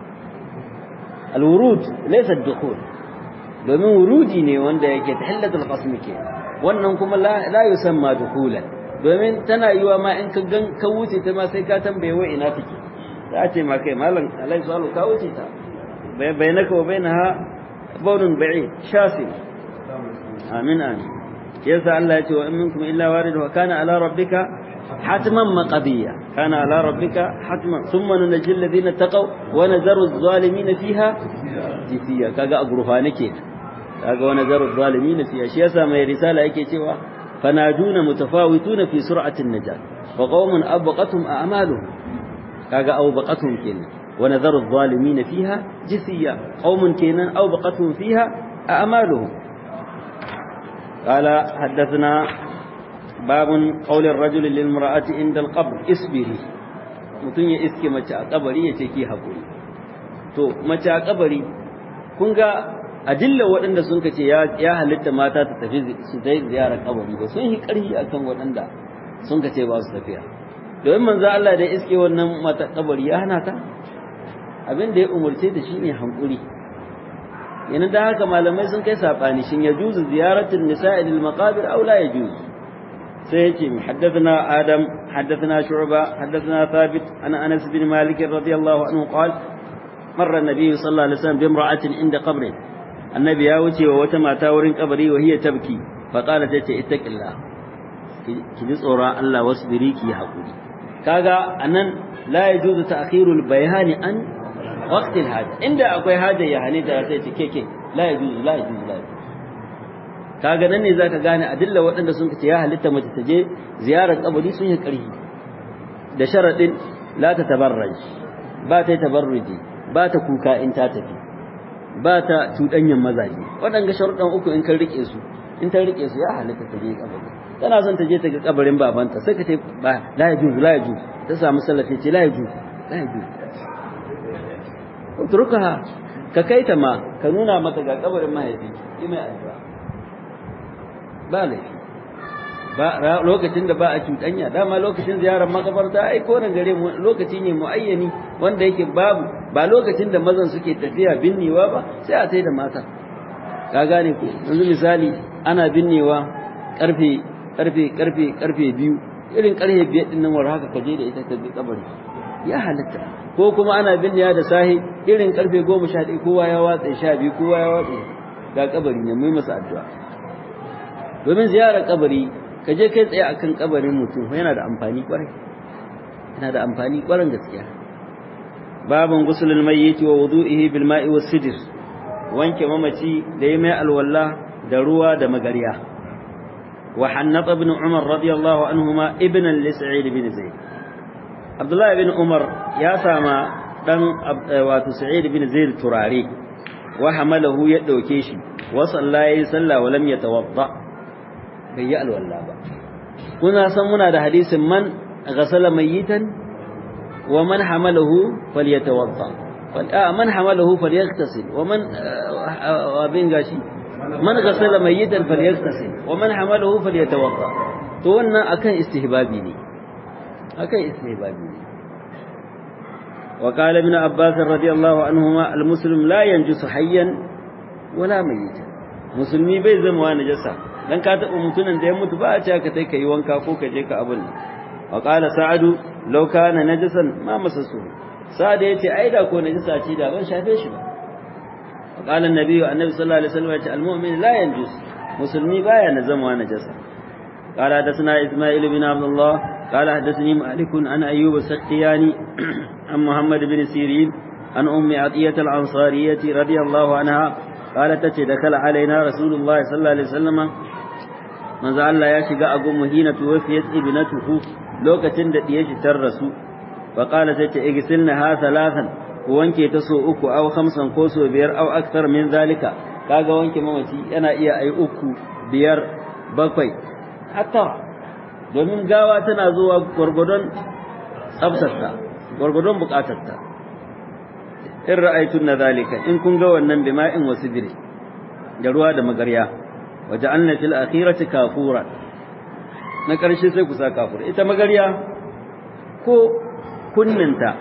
alwurud laysa ad-dukhul domin wurudi ne wanda yake tahillatul qasm ke wannan kuma la la yusamma dukhulan domin tana yiwa ma in ka gan ka wuce ta ma sai ka tambaye wa ina take za a ce ma kai malam alai salu ka wuce ta bainaka wa bainaha bawnun ba'id shasi amin amin yasa Allah ya ce wa in minkum illa waridu kana ala rabbika hatman maqdiya kana ala rabbika hatman thumma nunjil ladina taqaw wa nazaru adh-dhalimin fiha jifiya kaga agrufa nake kaga wa nazaru adh-dhalimin fiha shi yasa mai risala yake cewa fanaduna mutafawituna fi sur'atin najat wa qaumun abqatum a'maluhum kaga awbaqatuhum kenan wa nadharu adh-dhalimin fiha jithiya qaumun kenan awbaqatuhum fiha a'maluhum qala haddathna باب قول الرجل للمرأة عند القبر اصبري mutun ya iske mace a kabari ya ce ki hakuri to mace a kabari kun ga adilla waɗanda sun ce ya halitta mata ta tafi su dai ziyarar kabari ba sun yi ƙarfi akan waɗanda sun ce ba su tafiya domin manzo Allah da iske wannan mata kabari ya hana ta abin da ya umurce da shine hankuri yana da haka malamai sun kai sabani shin ya juzu ziyaratul nisa'i lil maqabir aw la yajuz sai yake haddathana adam haddathana shu'ba haddathana thabit ana anas bin malik radiyallahu anhu qala marra an-nabiy sallallahu alaihi wasallam bi imra'atin inda qabrin annabi ya wuce wa wata mata wurin kabari wa hiya tabki fa qala ta ce ittaqillah ki ji tsoron Allah wasbiri ki hakuri kaga anan la yajuzu ta'khirul bayani an waqtil haja inda akwai haja ya hane da sai ce keke la yajuzu la yajuzu la yajuzu kaga nan ne zaka gane adilla waɗanda sun ce ya halitta mace ta je ziyarar kabari sun yi ƙarfi da sharadin la ta tabarraj ba ta tabarruji ba ta kuka in ta tafi ba ta cuɗanyan mazaje waɗanga sharuɗan uku in kan rike su in ta rike su ya halitta ta je kabari tana son ta je ta ga kabarin babanta sai ka ce ba la yajuzu la yajuzu ta samu sallafi ce la yajuzu la yajuzu utrukaha ka kaita ma ka nuna mata ga kabarin mahaifi yi mai addu'a ba laifi ba lokacin da ba a cuɗanya dama lokacin ziyarar makabarta ai ko nan gare mu lokaci ne muayyani wanda yake babu ba lokacin da mazan suke tafiya binnewa ba sai a sai da mata ka gane ko yanzu misali ana binnewa karfe karfe karfe karfe biyu irin karfe biyar din nan war haka ka je da ita ka bi kabari ya halatta ko kuma ana binnewa da sahi irin karfe goma sha ɗaya kowa ya watsa sha biyu kowa ya watsa ga kabari ne mai masa addu'a domin ziyarar kabari ka je kai tsaye akan kabarin mutum yana da amfani kwarai yana da amfani kwarin gaskiya babun gusulul mayyiti wa wudu'ihi bil ma'i was sidr wanke mamaci da yi mai alwala da ruwa da magariya wa hannata ibn umar radiyallahu anhuma ibnan li sa'id bin zaid abdullahi ibn umar ya sama dan wato sa'id bin zaid turare wa hamalahu ya dauke shi wa sallaye salla wa lam yatawadda bai yi alwala ba kuna san muna da hadisin man ghasala mayyitan wa man hamalahu falyatawadda man hamalahu falyaghtasil wa man abin gashi man ghasala mayyitan falyaghtasil wa man hamalahu falyatawadda to wannan akan istihbabi ne akan istihbabi ne وقال ابن عباس رضي الله عنهما المسلم لا ينجس حيا ولا ميتا musulmi bai zama wa najasa dan ka taba mutunan da ya mutu ba a ce ka kai kai wanka ko ka je ka abun wa qala sa'adu law kana najasan ma masasu sa'ad yace ai da ko najasa ce da ban shafe shi ba wa qala annabi annabi sallallahu alaihi wasallam yace almu'min la yanjus musulmi baya na zama wa najasa قال حدثنا إسماعيل بن عبد الله قال حدثني مالك عن أيوب السختياني عن محمد بن سيرين عن أم عطية الأنصارية رضي الله عنها قالت تتي دخل علينا رسول الله صلى الله عليه وسلم من زعل الله يشقى أقوم هنا توفيت ابنته لوكة ديش ترسو فقال تتي اغسلنها ثلاثا وانكي تسو أكو أو خمسا كوسو بير أو أكثر من ذلك kaga wanke mamaci yana iya ai uku biyar bakwai hatta domin gawa tana zuwa gwargwadon tsabtarta gwargwadon bukatarta in ra'aytun na zalika in kun ga wannan bima'in wasu dire da ruwa da magarya waje an fil akhirati kafura na karshe sai ku sa kafura ita magarya ko kunninta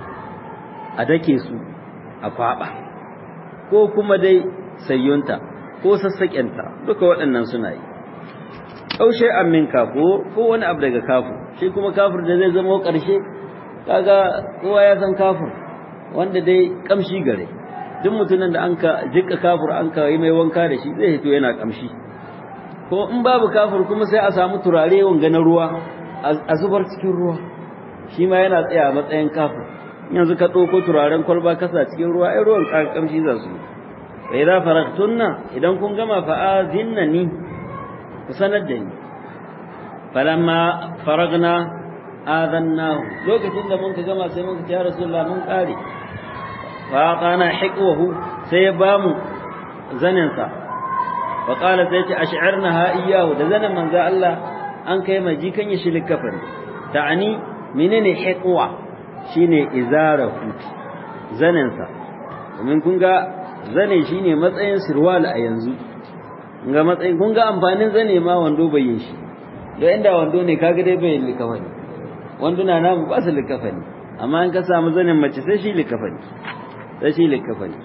a dake su a kwaba ko kuma dai sayyunta ko sassaƙenta duka waɗannan suna yi kaushe amin kafo ko wani abu daga kafu shi kuma kafir da zai zama ƙarshe kaga kowa ya san kafir wanda dai kamshi gare duk mutumin da an ka jika kafir an ka yi mai wanka da shi zai hito yana kamshi ko in babu kafir kuma sai a samu turare wanga na ruwa a zubar cikin ruwa shi ma yana tsaya a matsayin kafir yanzu ka ɗauko turaren kwalba kasa cikin ruwa ai ruwan kamshi za su yi idza faragtunna idan kun gama fa'azinna ni ku sanar da ni falamma faragna adannahu lokacin da mun ka gama sai mun ka ya rasulullah mun kare fa qana hiqwahu sai ya bamu zanin sa wa qala sai ce ash'arnaha iyyahu da zanin manzo Allah an kai mai jikan ya shilik kafari ta'ani menene hiqwa shine izarahu zanin sa domin kun ga zane shine matsayin sirwal a yanzu ga matsayin kun ga amfanin zane ma wando bai yin shi don inda wando ne kaga dai bai likafani wanduna namu ba su likafani amma in ka samu zanen mace sai shi likafani sai shi likafani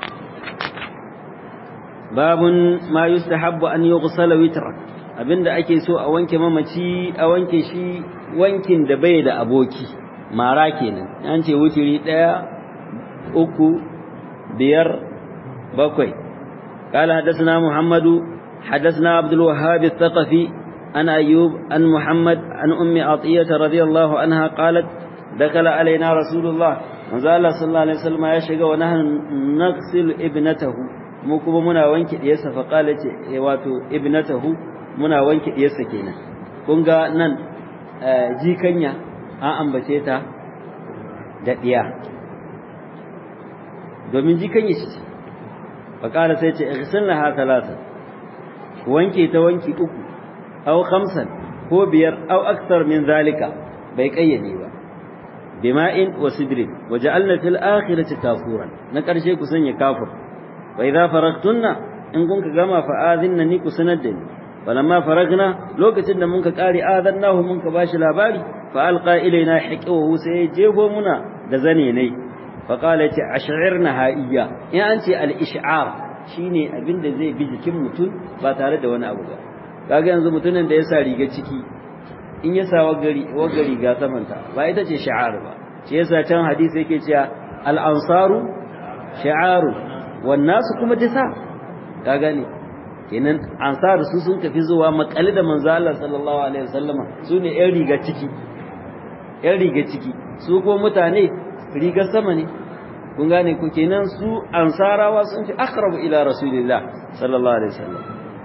babun ma yustahabbu an yughsala witra abinda ake so a wanke mamaci a wanke shi wankin da bai da aboki mara kenan an ce wutiri daya uku biyar bakwai قال حدثنا محمد حدثنا عبد الوهاب الثقفي عن أيوب عن محمد عن أم عطية رضي الله عنها قالت دخل علينا رسول الله وزال صلى الله عليه وسلم يشغى ونحن نغسل ابنته mu kuma muna wanke diyarsa fa qala ce wato ibnatahu muna wanke diyarsa kenan kun ga nan jikanya an ambace ta da diya domin jikanya ce fa qala sai ce igsilnaha thalatha wanke ta wanki uku aw khamsan ko biyar aw akthar min zalika bai kayyade ba bima'in wa sidrin waja'alna fil akhirati kafuran na karshe ku sanya kafur wa idza faragtunna in kun ka gama fa azinna ni ku sanar da ni falamma faragna lokacin da mun ka kare adannahu mun ka bashi labari fa alqa ilaina hiqahu sai jebo muna da zane ne fa qala ta ash'irna haiya in an ce al ish'ar shine abin da zai bi jikin mutum ba tare da wani abu ba kaga yanzu mutumin da ya sa riga ciki in ya sa wagari wagari ga samanta ba ita ce shi'ar ba shi yasa can hadisi yake cewa al ansaru shi'aru wan nasu kuma disa ka gane kenan ansar su sun tafi zuwa makali da manzo Allah sallallahu alaihi wasallama su ne yan riga ciki yan riga ciki su ko mutane riga sama ne kun gane ku kenan su ansarawa sun fi aqrabu ila rasulillah sallallahu alaihi wasallam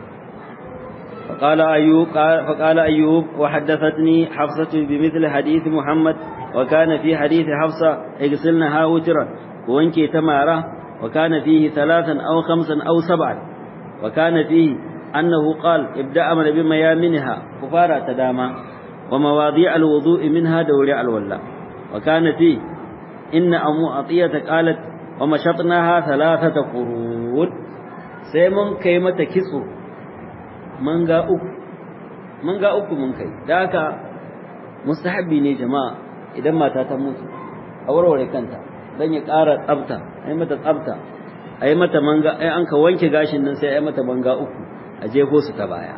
فقال أيوب فقال أيوب وحدثتني حفصة بمثل حديث محمد وكان في حديث حفصة اغسلنها وترا وانكي تمارة وكان فيه ثلاثا أو خمسا أو سبعا وكان فيه أنه قال ابدأ من بميامنها كفارة تداما ومواضيع الوضوء منها دوري الولا وكان فيه إن أم عطية قالت ومشطناها ثلاثة قرون سيمون كيمة كسو manga uku manga uku mun kai da haka mustahabbi ne jama'a idan mata ta mutu a warware kanta dan ya ƙara tsafta ai mata tsafta ai mata manga ai an ka wanke gashin nan sai ai mata manga uku a jefo su ta baya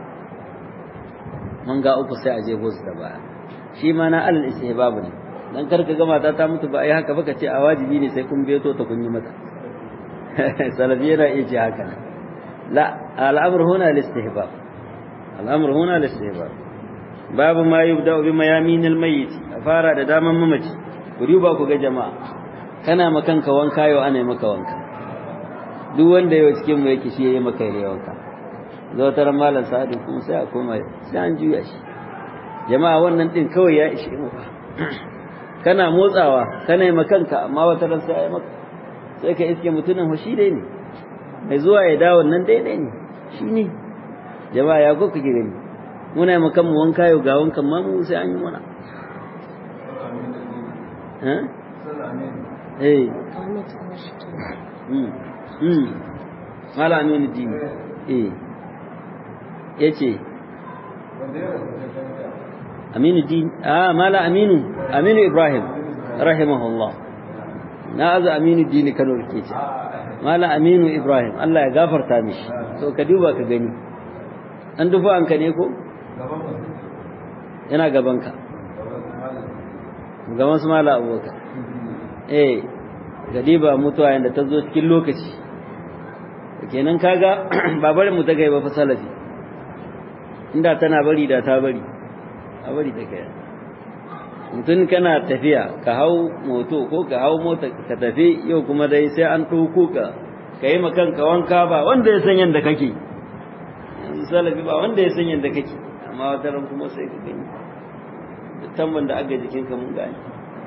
manga uku sai a jefo su ta baya shi ma na alal istihbab ne dan karka ga mata ta mutu ba ai haka baka ce a wajibi ne sai kun beto ta kun yi mata salafi yana iya ce haka ne لا الأمر هنا الاستهباب الأمر هنا الاستهباب باب ما يبدأ بميامين الميت فارا da daman mamaci ku duba ku ga jama'a kana makanka wanka yau ana maka wanka duk wanda yau cikin mu yake shi yayi maka yayi wanka zo tar malam sa'adu kuma sai a koma sai an juya shi jama'a wannan din kawai ya ishe mu kana motsawa kana yi makanka amma wata ran sai ai maka sai ka iske mutumin hoshi dai ne mai zuwa ya dawo nan daidai ne shi ne jama'a ya ko kake gani muna yi makan mu wanka yau ga wankan ma mu sai an yi mana eh mala aminu dini eh ya ce aminu dini ah mala aminu aminu ibrahim rahimahullah na azu aminu dini kano ke ce Mala Aminu Ibrahim Allah ya gafarta mishi to ka duba ka gani an dufa an ka ne ko yana gaban ka gaban su mala abubakar eh gadiba mutuwa yanda ta zo cikin lokaci kenan kaga ba bari mu ta gaiba fa salafi inda tana bari da ta bari a bari ta kai mutum kana tafiya ka hau moto ko ka hau mota ka tafi yau kuma dai sai an ɗauko ka ka yi ka wanka ba wanda ya san yadda kake yanzu salafi ba wanda ya san yadda kake amma wata ran kuma sai ka gani da tamban da aga jikinka mun gani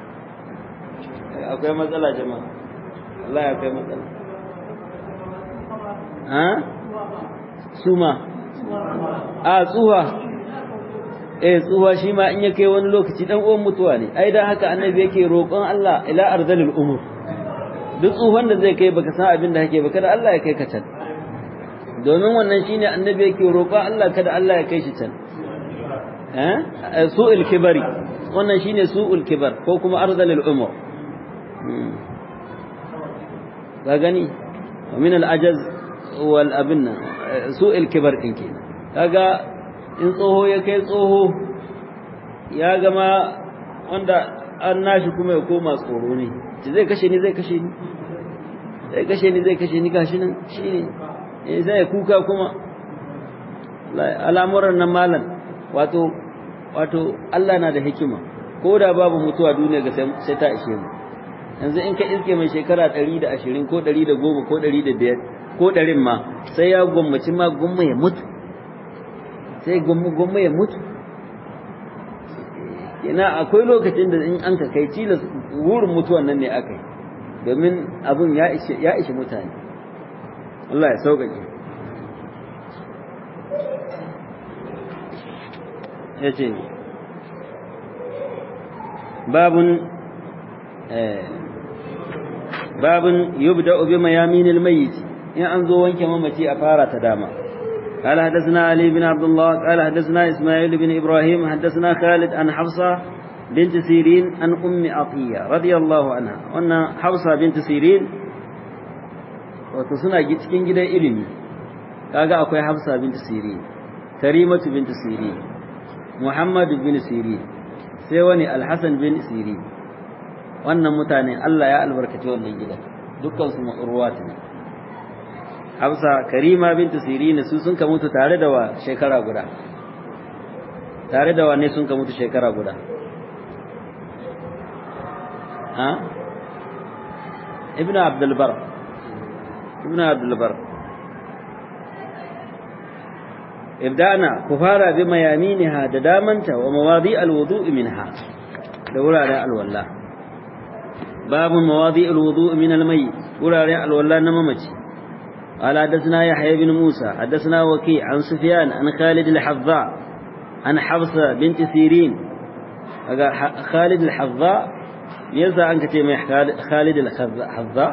akwai matsala jama'a Allah ya akwai matsala ha suma a tsuwa eh tsuwa shi ma in ya kai wani lokaci dan uwan mutuwa ne ai dan haka annabi yake roƙon Allah ila arzalil umur duk tsuhon da zai kai baka san abin da kake ba kada Allah ya kai ka can domin wannan shine annabi yake roƙon Allah kada Allah ya kai shi can eh su'ul kibari wannan shine su'ul kibar ko kuma arzalil umur ka gani wa min al ajaz wal abinna su'ul kibar din kenan kaga in tsoho ya kai tsoho ya gama wanda an nashi kuma ya koma tsoro ne ci zai kashe ni zai kashe ni zai kashe ni zai kashe ni gashi nan shi ne sai ya kuka kuma al'amuran nan malam wato wato Allah na da hikima ko da babu mutuwa duniya ga sai ta ishe mu yanzu in ka iske mai shekara 120 ko 110 ko 105 ko 100 ma sai ya gwammaci ma gwamma ya mutu sai gwamma gwamma ya mutu ina akwai lokacin da in an ka kai tilas wurin mutuwan nan ne aka yi domin abun ya ishe ya ishe mutane Allah ya sauƙaƙe ya ce babun babun yubda bi mayaminil mayyit in an zo wanke mamaci a fara ta dama قال حدثنا علي بن عبد الله قال حدثنا إسماعيل بن إبراهيم حدثنا خالد عن حفصة بنت سيرين عن أم عطية رضي الله عنها وأن حفصة بنت سيرين وتصنع cikin gidan ilimi kaga akwai Hafsa bint Sirin Karimatu bint Sirin Muhammad bin Sirin sai wani Al-Hasan bin Sirin wannan mutane Allah ya albarkaci wannan gidan dukkan su ma'urwat ne Hafsa Karima bint Sirin su sun ka mutu tare da wa shekara guda tare da wane sun ka mutu shekara guda ha Ibn Abdul Bar Ibn Abdul Bar ibda'na ku fara bi mayaminha da damanta wa mawadi alwudu'i minha da wuraren alwala babu mawadi alwudu'i min almayyit wuraren alwala na mamaci قال حدثنا يحيى بن موسى حدثنا وكيع عن سفيان عن خالد الحظاء عن حفصة بنت سيرين خالد الحظاء ينسى عنك تيمي خالد الحظاء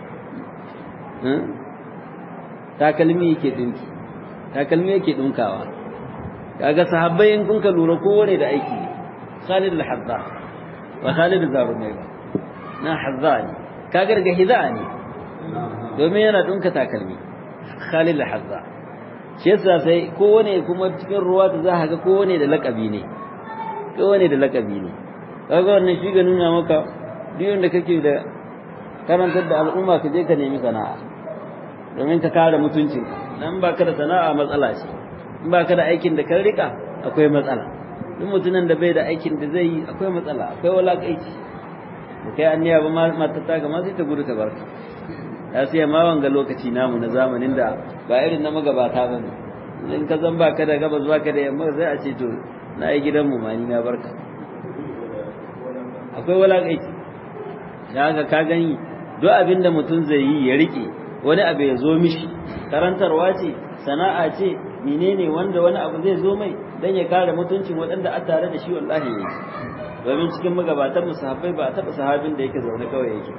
takalmi yake dinki takalmi yake dinkawa kaga sahabbai in kun ka lura kowane da aiki ne Khalid al-Hadda wa Khalid al-Zarumai ba na Hadda ne kaga daga hida ne domin yana dinka takalmi Khalid al-Hadda shi yasa sai kowane kuma cikin ruwa ta za ga kowane da lakabi ne kowane da lakabi ne kaga wannan shi ga nuna maka duk da kake da karantar da al'umma ka je ka nemi sana'a domin ka kare mutuncin dan ba ka da sana'a matsala ce in ba ka da aikin da kan rika akwai matsala duk mutumin da bai da aikin da zai yi akwai matsala akwai walakaici da kai anniya ba mata ta ga ma sai ta gudu ta barka ya sai ma wanga lokaci namu na zamanin da ba irin na magabata ba ne in ka zan baka da gabas baka da yamma sai a ce to na yi gidan mu ma ni na barka akwai walakaici da haka ka gani duk abin da mutum zai yi ya rike wani abu ya zo mishi karantarwa ce sana'a ce menene wanda wani abu zai zo mai dan ya kare mutuncin waɗanda a tare da shi wallahi ne domin cikin magabatan musahabbai ba a taɓa sahabin da yake zaune kawai yake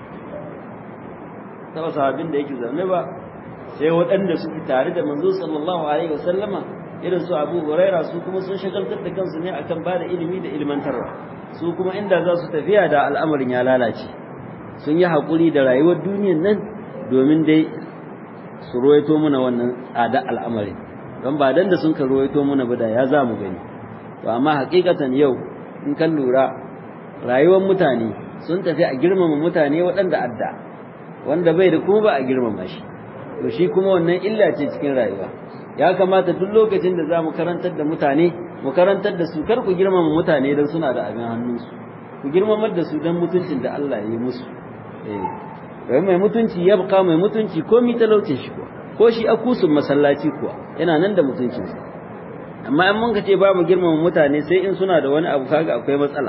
taɓa sahabin da yake zaune ba sai waɗanda suke tare da manzo sallallahu alaihi wasallama irin su Abu Huraira su kuma sun shagaltar da kansu ne akan ba da ilimi da ilmantarwa su kuma inda za su tafiya da al'amarin ya lalace sun yi haƙuri da rayuwar duniyar nan domin dai su ruwaito muna wannan tsada al'amarin don ba dan da sun ka ruwaito muna ba da ya za mu gani to amma hakikatan yau in kan lura rayuwar mutane sun tafi a girmama mutane waɗanda adda wanda bai da kuma ba a girmama shi to shi kuma wannan illa ce cikin rayuwa ya kamata duk lokacin da za mu karantar da mutane mu karantar da su kar ku girmama mutane don suna da abin hannunsu ku girmamar da su don mutuncin da Allah ya yi musu eh mai mutunci ya buka mai mutunci ko mi talaucin shi kuwa ko shi akusun masallaci kuwa yana nan da mutuncinsa amma in mun ka ce ba mu girmama mutane sai in suna da wani abu kaga akwai matsala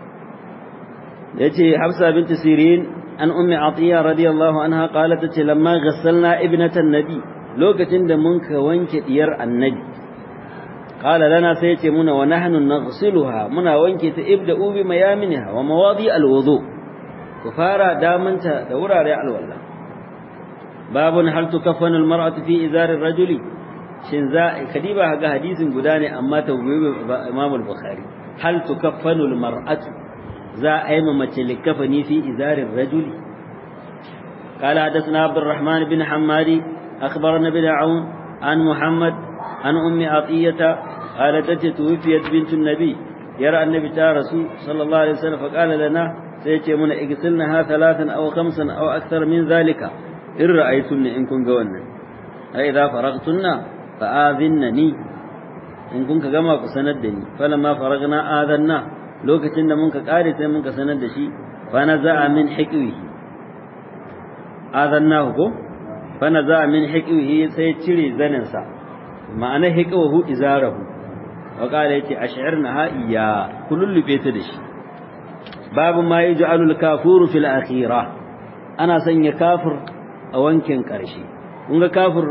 yace Hafsa bint Sirin an ummi Atiya radiyallahu anha qalat tace lamma ghassalna ibnatan nabi lokacin da mun ka wanke diyar annabi qala lana sai yace muna wa nahnu naghsiluha muna wanke ta ibda'u bi mayaminha wa mawadi alwudu ku fara damanta da wurare alwala babun hal tukaffanu almar'atu fi izari rajuli shin za kadiba ga hadisin guda ne amma tawbibi Imam al-Bukhari hal tukaffanu almar'atu za a yi mace likafani fi izari rajuli قال حدثنا عبد الرحمن بن حمادي أخبرنا بن عون عن محمد عن أم عطية قالت توفيت بنت النبي يرى النبي رسول صلى الله عليه وسلم فقال لنا سيتي من اغسلنها ثلاثا أو خمسا أو أكثر من ذلك إن رأيتن إن كن قولنا فإذا فرغتن فآذنني in kun ka gama ku sanar da ni falamma faragna adanna lokacin da mun ka kare sai mun ka sanar da shi fa naza'a min hiqwihi adannahu ko fa naza'a min hiqwihi sai cire zanin sa ma'ana hiqwahu izarahu wa qala yace ash'irna ha iya kulullube ta da shi babu ma yaj'alul kafuru fil akhirah ana sanya kafir a wankin karshe kun ga kafir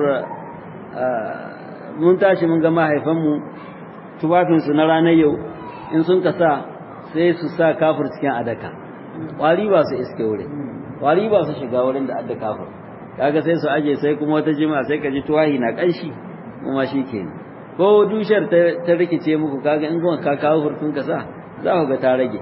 mun tashi mun ga mahaifanmu tufafinsu na ranar yau in sun ka sa sai su sa kafir cikin adaka ƙwari ba su iske wurin ƙwari ba su shiga wurin da adda kafir kaga sai su aje sai kuma wata jima sai ka ji tuwahi na ƙanshi kuma shi ke ko dushar ta rikice muku kaga in kuma ka kawo furtun ka sa za ku ga ta rage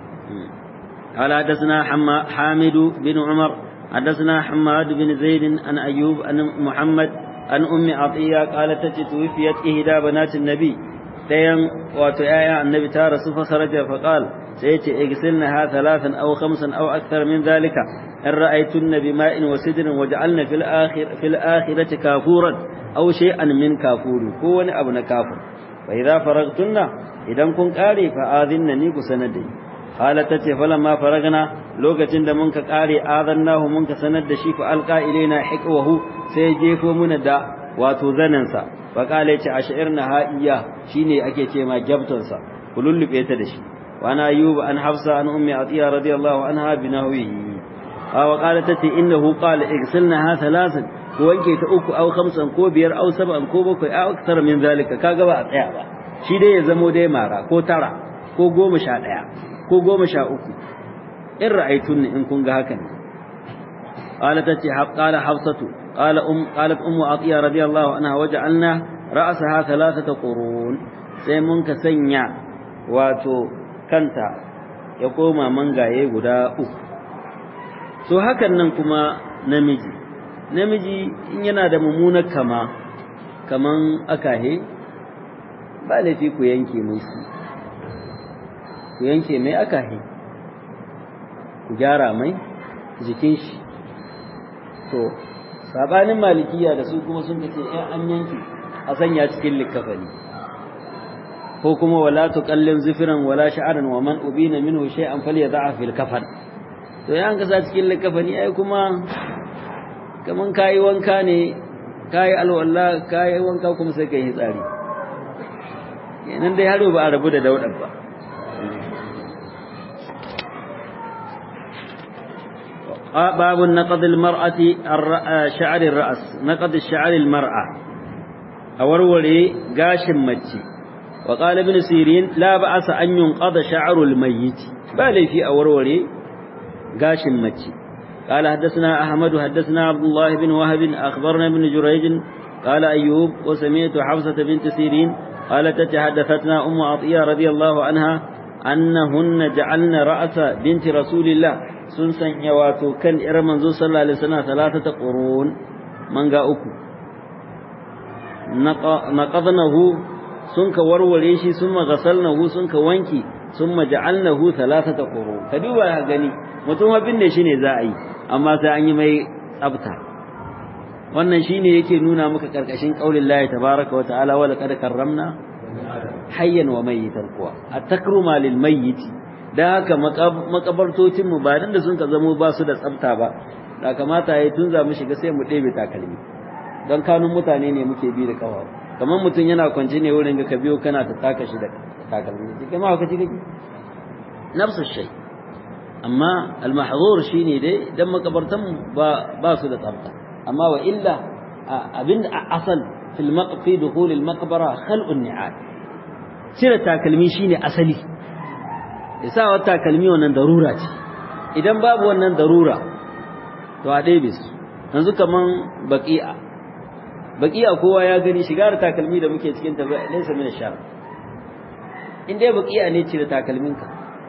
قال حدثنا حامد بن عمر حدثنا حماد بن زيد عن أيوب عن محمد عن أم عطية قالت توفيت إهدى بنات النبي ديم وتآية النبي تارس فخرج فقال سيأتي اغسلنها ثلاثا أو خمسا أو أكثر من ذلك إن رأيتن بماء وسدر وجعلن في الآخر في الآخرة كافورا أو شيئا من كافور كون أبن كافر فإذا فرغتن إذا كن قاري فآذنني كسندي قالت تتي فلما فرغنا لوكتين da munka kare adannahu munka sanar da shi fa alqa ilaina hiqwahu sai jefo muna da wato zanan sa fa kale ce ashirna ha iya shine ake ce ma gyabtan sa kulullube ta da shi wa ana ayyub an hafsa an ummi atiya radiyallahu anha binahwihi wa qalat tati innahu qala igsilnaha thalathan ko wanke ta uku aw khamsan ko biyar aw sab'an ko bakwai aw akthar min zalika kaga ba a tsaya ba shi dai ya zamo dai mara ko tara ko goma sha ɗaya ko goma sha uku in ra'aitun in kun ga hakan qala tace qala hafsatu qala um qalat ummu atiya radiyallahu anha waja'alna ra'saha thalathata qurun sai mun ka sanya wato kanta ya koma mangaye guda uku so hakan nan kuma namiji namiji in yana da mummunar kama kaman akahe ba laifi ku yanke mai shi ku yanke mai akahi ku gyara mai jikin shi to sabanin malikiya da su kuma sun kace in an yanke a sanya cikin likafani ko kuma wala tuqallin zifran wala sha'ran wa man ubina minhu shay'an falyad'a fil kafan to yan ka sa cikin likafani ai kuma kaman kai wanka ne kai alwala kai wanka kuma sai kai hitsari kenan dai haro ba a rabu da daudar ba باب نقض المرأة شعر الرأس نقض الشعر المرأة أورولي قاش مجي وقال ابن سيرين لا بأس أن ينقض شعر الميت بالي في أورولي قاش مجي قال حدثنا أحمد حدثنا عبد الله بن وهب أخبرنا ابن جريج قال أيوب وسمعت حفصة بنت سيرين قالت تحدثتنا أم عطية رضي الله عنها أنهن جعلن رأس بنت رسول الله sun sanya wato kan ƴar manzo sallallahu alaihi wasallam talatata qurun manga uku naqadnahu sun ka warware shi sun magasalnahu sun ka wanki sun maja'alnahu talatata qurun ka duba ka gani mutum abin da shine za a yi amma sai an yi mai tsafta wannan shine yake nuna maka karkashin qaulin Allah tabaaraka wa ta'ala wa laqad karramna hayyan wa mayyitan kuwa at-takruma lil mayyiti da haka makabartocinmu ba nan da sun ka zamo ba su da tsafta ba da kamata ya tun za mu shiga sai mu ɗebe takalmi don kanun mutane ne muke bi da kawa kamar mutum yana kwance ne wurin ga ka biyo kana ta taka shi da takalmi kai ma kaci kake nafsu shay amma al-mahzur shine dai dan makabartan ba ba su da tsafta amma wa illa abin asal fil maqfi dukhul al-maqbara khal'un ni'al cire takalmi shine asali isa wata takalmi wannan darura ce idan babu wannan darura to a ɗebe su yanzu kaman baƙi'a baƙi'a kowa ya gani shiga da takalmi da muke cikin tafiya laysa min shar in dai baƙi'a ne cire takalminka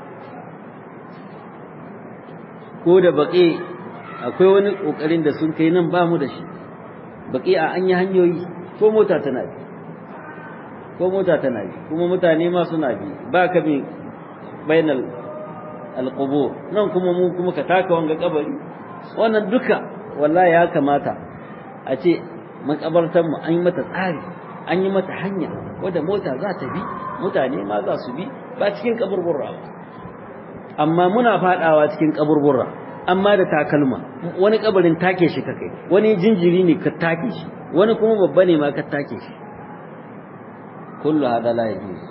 ko da baƙi akwai wani ƙoƙarin da sun kai nan ba mu da shi baƙi'a an yi hanyoyi ko mota tana bi ko mota tana bi kuma mutane ma suna bi ba ka bi bainal alqubur nan kuma mu kuma ka taka wanga kabari wannan duka wallahi ya kamata a ce makabartan mu an yi mata tsari an yi mata hanya wadda mota za ta bi mutane ma za su bi ba cikin kaburburra ba amma muna fadawa cikin kaburburra amma da takalma wani kabarin take shi ka kai wani jinjiri ne ka take shi wani kuma babba ne ma ka take shi kullu hada la yajuz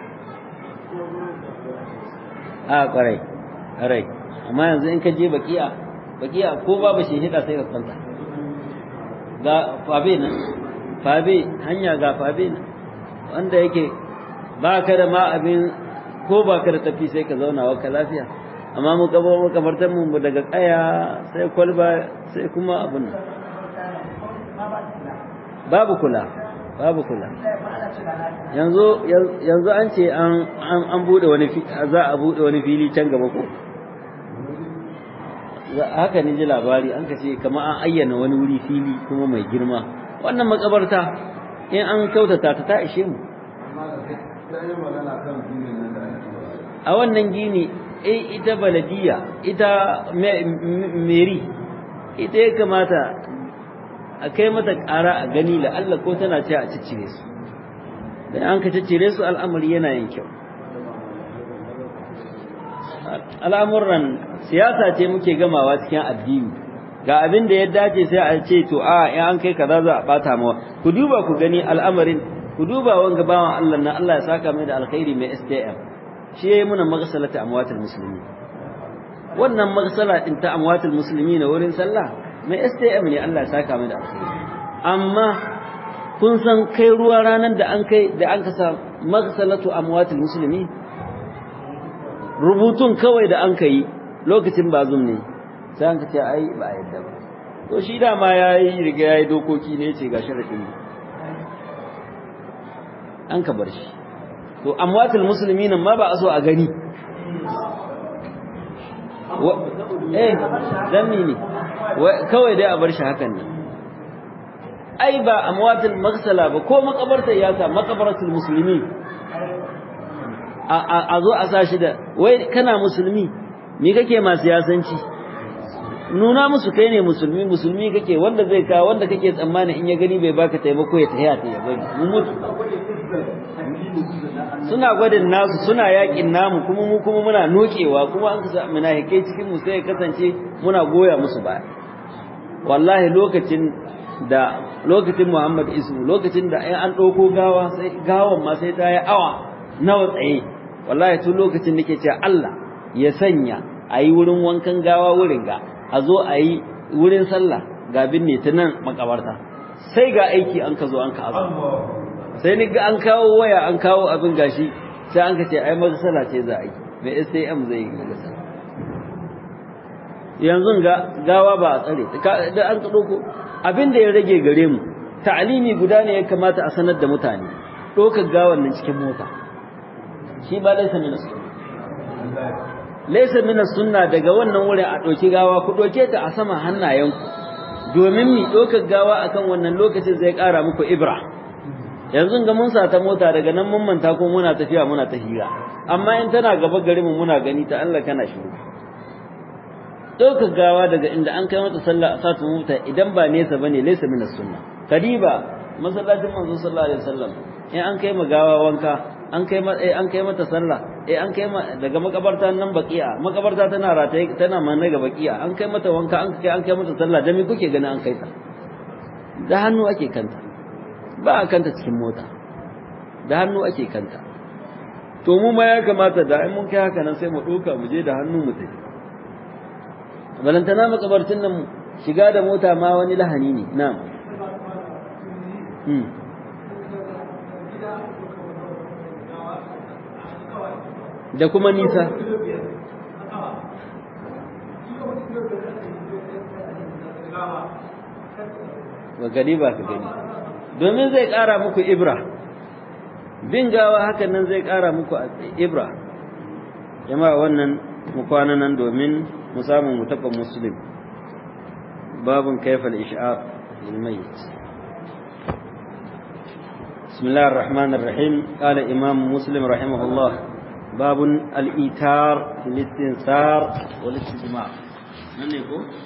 a kwarai kwarai amma yanzu in ka je bakiya bakiya ko babu shi hida sai ka kwanta ga fabe nan fabe hanya ga fabe nan wanda yake ba ka da ma abin ko ba ka da tafi sai ka zauna wa ka lafiya amma mu gaba mu kabartar mu daga kaya sai kwalba sai kuma abun nan babu kula babu kula yanzu yanzu an ce an an bude wani za a bude wani fili can gaba ko haka ne ji labari an ka ce kamar an ayyana wani wuri fili kuma mai girma wannan makabarta in an kautata ta ta ishe mu a wannan gini eh ita baladiya ita meri ita ya kamata a kai mata ƙara a gani la Allah ko tana ce a ciccire su dan an ka ciccire su al'amari yana yin kyau al'amuran siyasa ce muke gamawa cikin addini ga abin da ya dace sai a ce to a in an kai kaza za a bata mawa ku duba ku gani al'amarin ku duba wanga bawan Allah na Allah ya saka mai da alkhairi mai STM shi yayi muna maghsalata amwatul muslimin wannan maghsala din ta amwatul muslimin wurin sallah mai STM ne Allah ya saka mai da alkhairi amma kun san kai ruwa ranan da an kai da an kasa maghsalatu amwatul muslimin rubutun kawai da an kai lokacin bazum ne sai an ce ai ba yadda ba to shi dama yayi riga yayi dokoki ne ce ga sharadin an ka bar shi to amwatul muslimin ma ba a so a gani eh dan ne kawai dai a bar shi hakan ne ai ba amwatul maghsala ba ko makabarta ya sa makabaratul muslimin a zo a sa shi da wai kana musulmi me kake ma siyasanci nuna musu kai ne musulmi musulmi kake wanda zai kawo wanda kake tsammani in ya gani bai baka taimako ya tahiya ta ya bari mu mutu suna gwadin nasu suna yakin namu kuma mu kuma muna nokewa kuma an kasa munafikai cikin mu sai ya kasance muna goya musu baya wallahi lokacin da lokacin Muhammad Isu lokacin da ai an dauko gawa sai gawan ma sai ta yi awa nawa tsaye wallahi tun lokacin nake cewa Allah ya sanya ayi wurin wankan gawa wurin ga a zo a yi wurin sallah ga binne ta nan makabarta sai ga aiki an ka zo an ka azu sai ni ga an kawo waya an kawo abin gashi sai an ka ce ai magasala ce za a yi mai STM zai yi magasala yanzu ga gawa ba a tsare da an ka ɗauko abin da ya rage gare mu ta'alimi guda ne ya kamata a sanar da mutane ɗaukar gawan nan cikin mota shi ba laisa min laisa min sunna daga wannan wurin a ɗauki gawa ku ɗauke ta a sama hannayenku domin mi ɗaukar gawa akan wannan lokacin zai ƙara muku ibra yanzu ga mun sata mota daga nan mun manta ko muna tafiya muna ta hira amma in tana gaba gari mu muna gani ta Allah kana shiru ɗaukar gawa daga inda an kai mata sallah a satu mota idan ba nesa bane laisa min sunna kadiba masallacin manzo sallallahu alaihi wasallam in an kai gawa wanka an kai mata eh an kai mata sallah eh an kai daga makabarta nan baqiya makabarta tana rataye tana manne ga baqiya an kai mata wanka an kai an kai mata sallah da me kuke gani an kai ta da hannu ake kanta ba a kanta cikin mota da hannu ake kanta to mu ma ya kamata da in mun kai haka nan sai mu ɗauka mu je da hannu mu tafi balantana makabartin nan shiga da mota ma wani lahani ne na'am da kuma nisa ba gani ba ka gani domin zai ƙara muku ibra bin gawa hakan nan zai ƙara muku ibra jama'a wannan mu kwana nan domin mu samu mu taɓa muslim babun kaifal ish'aq lil mayyit بسم الله الرحمن الرحيم قال إمام مسلم رحمه الله باب الإيتار في الاستنثار والاستجماع من يقول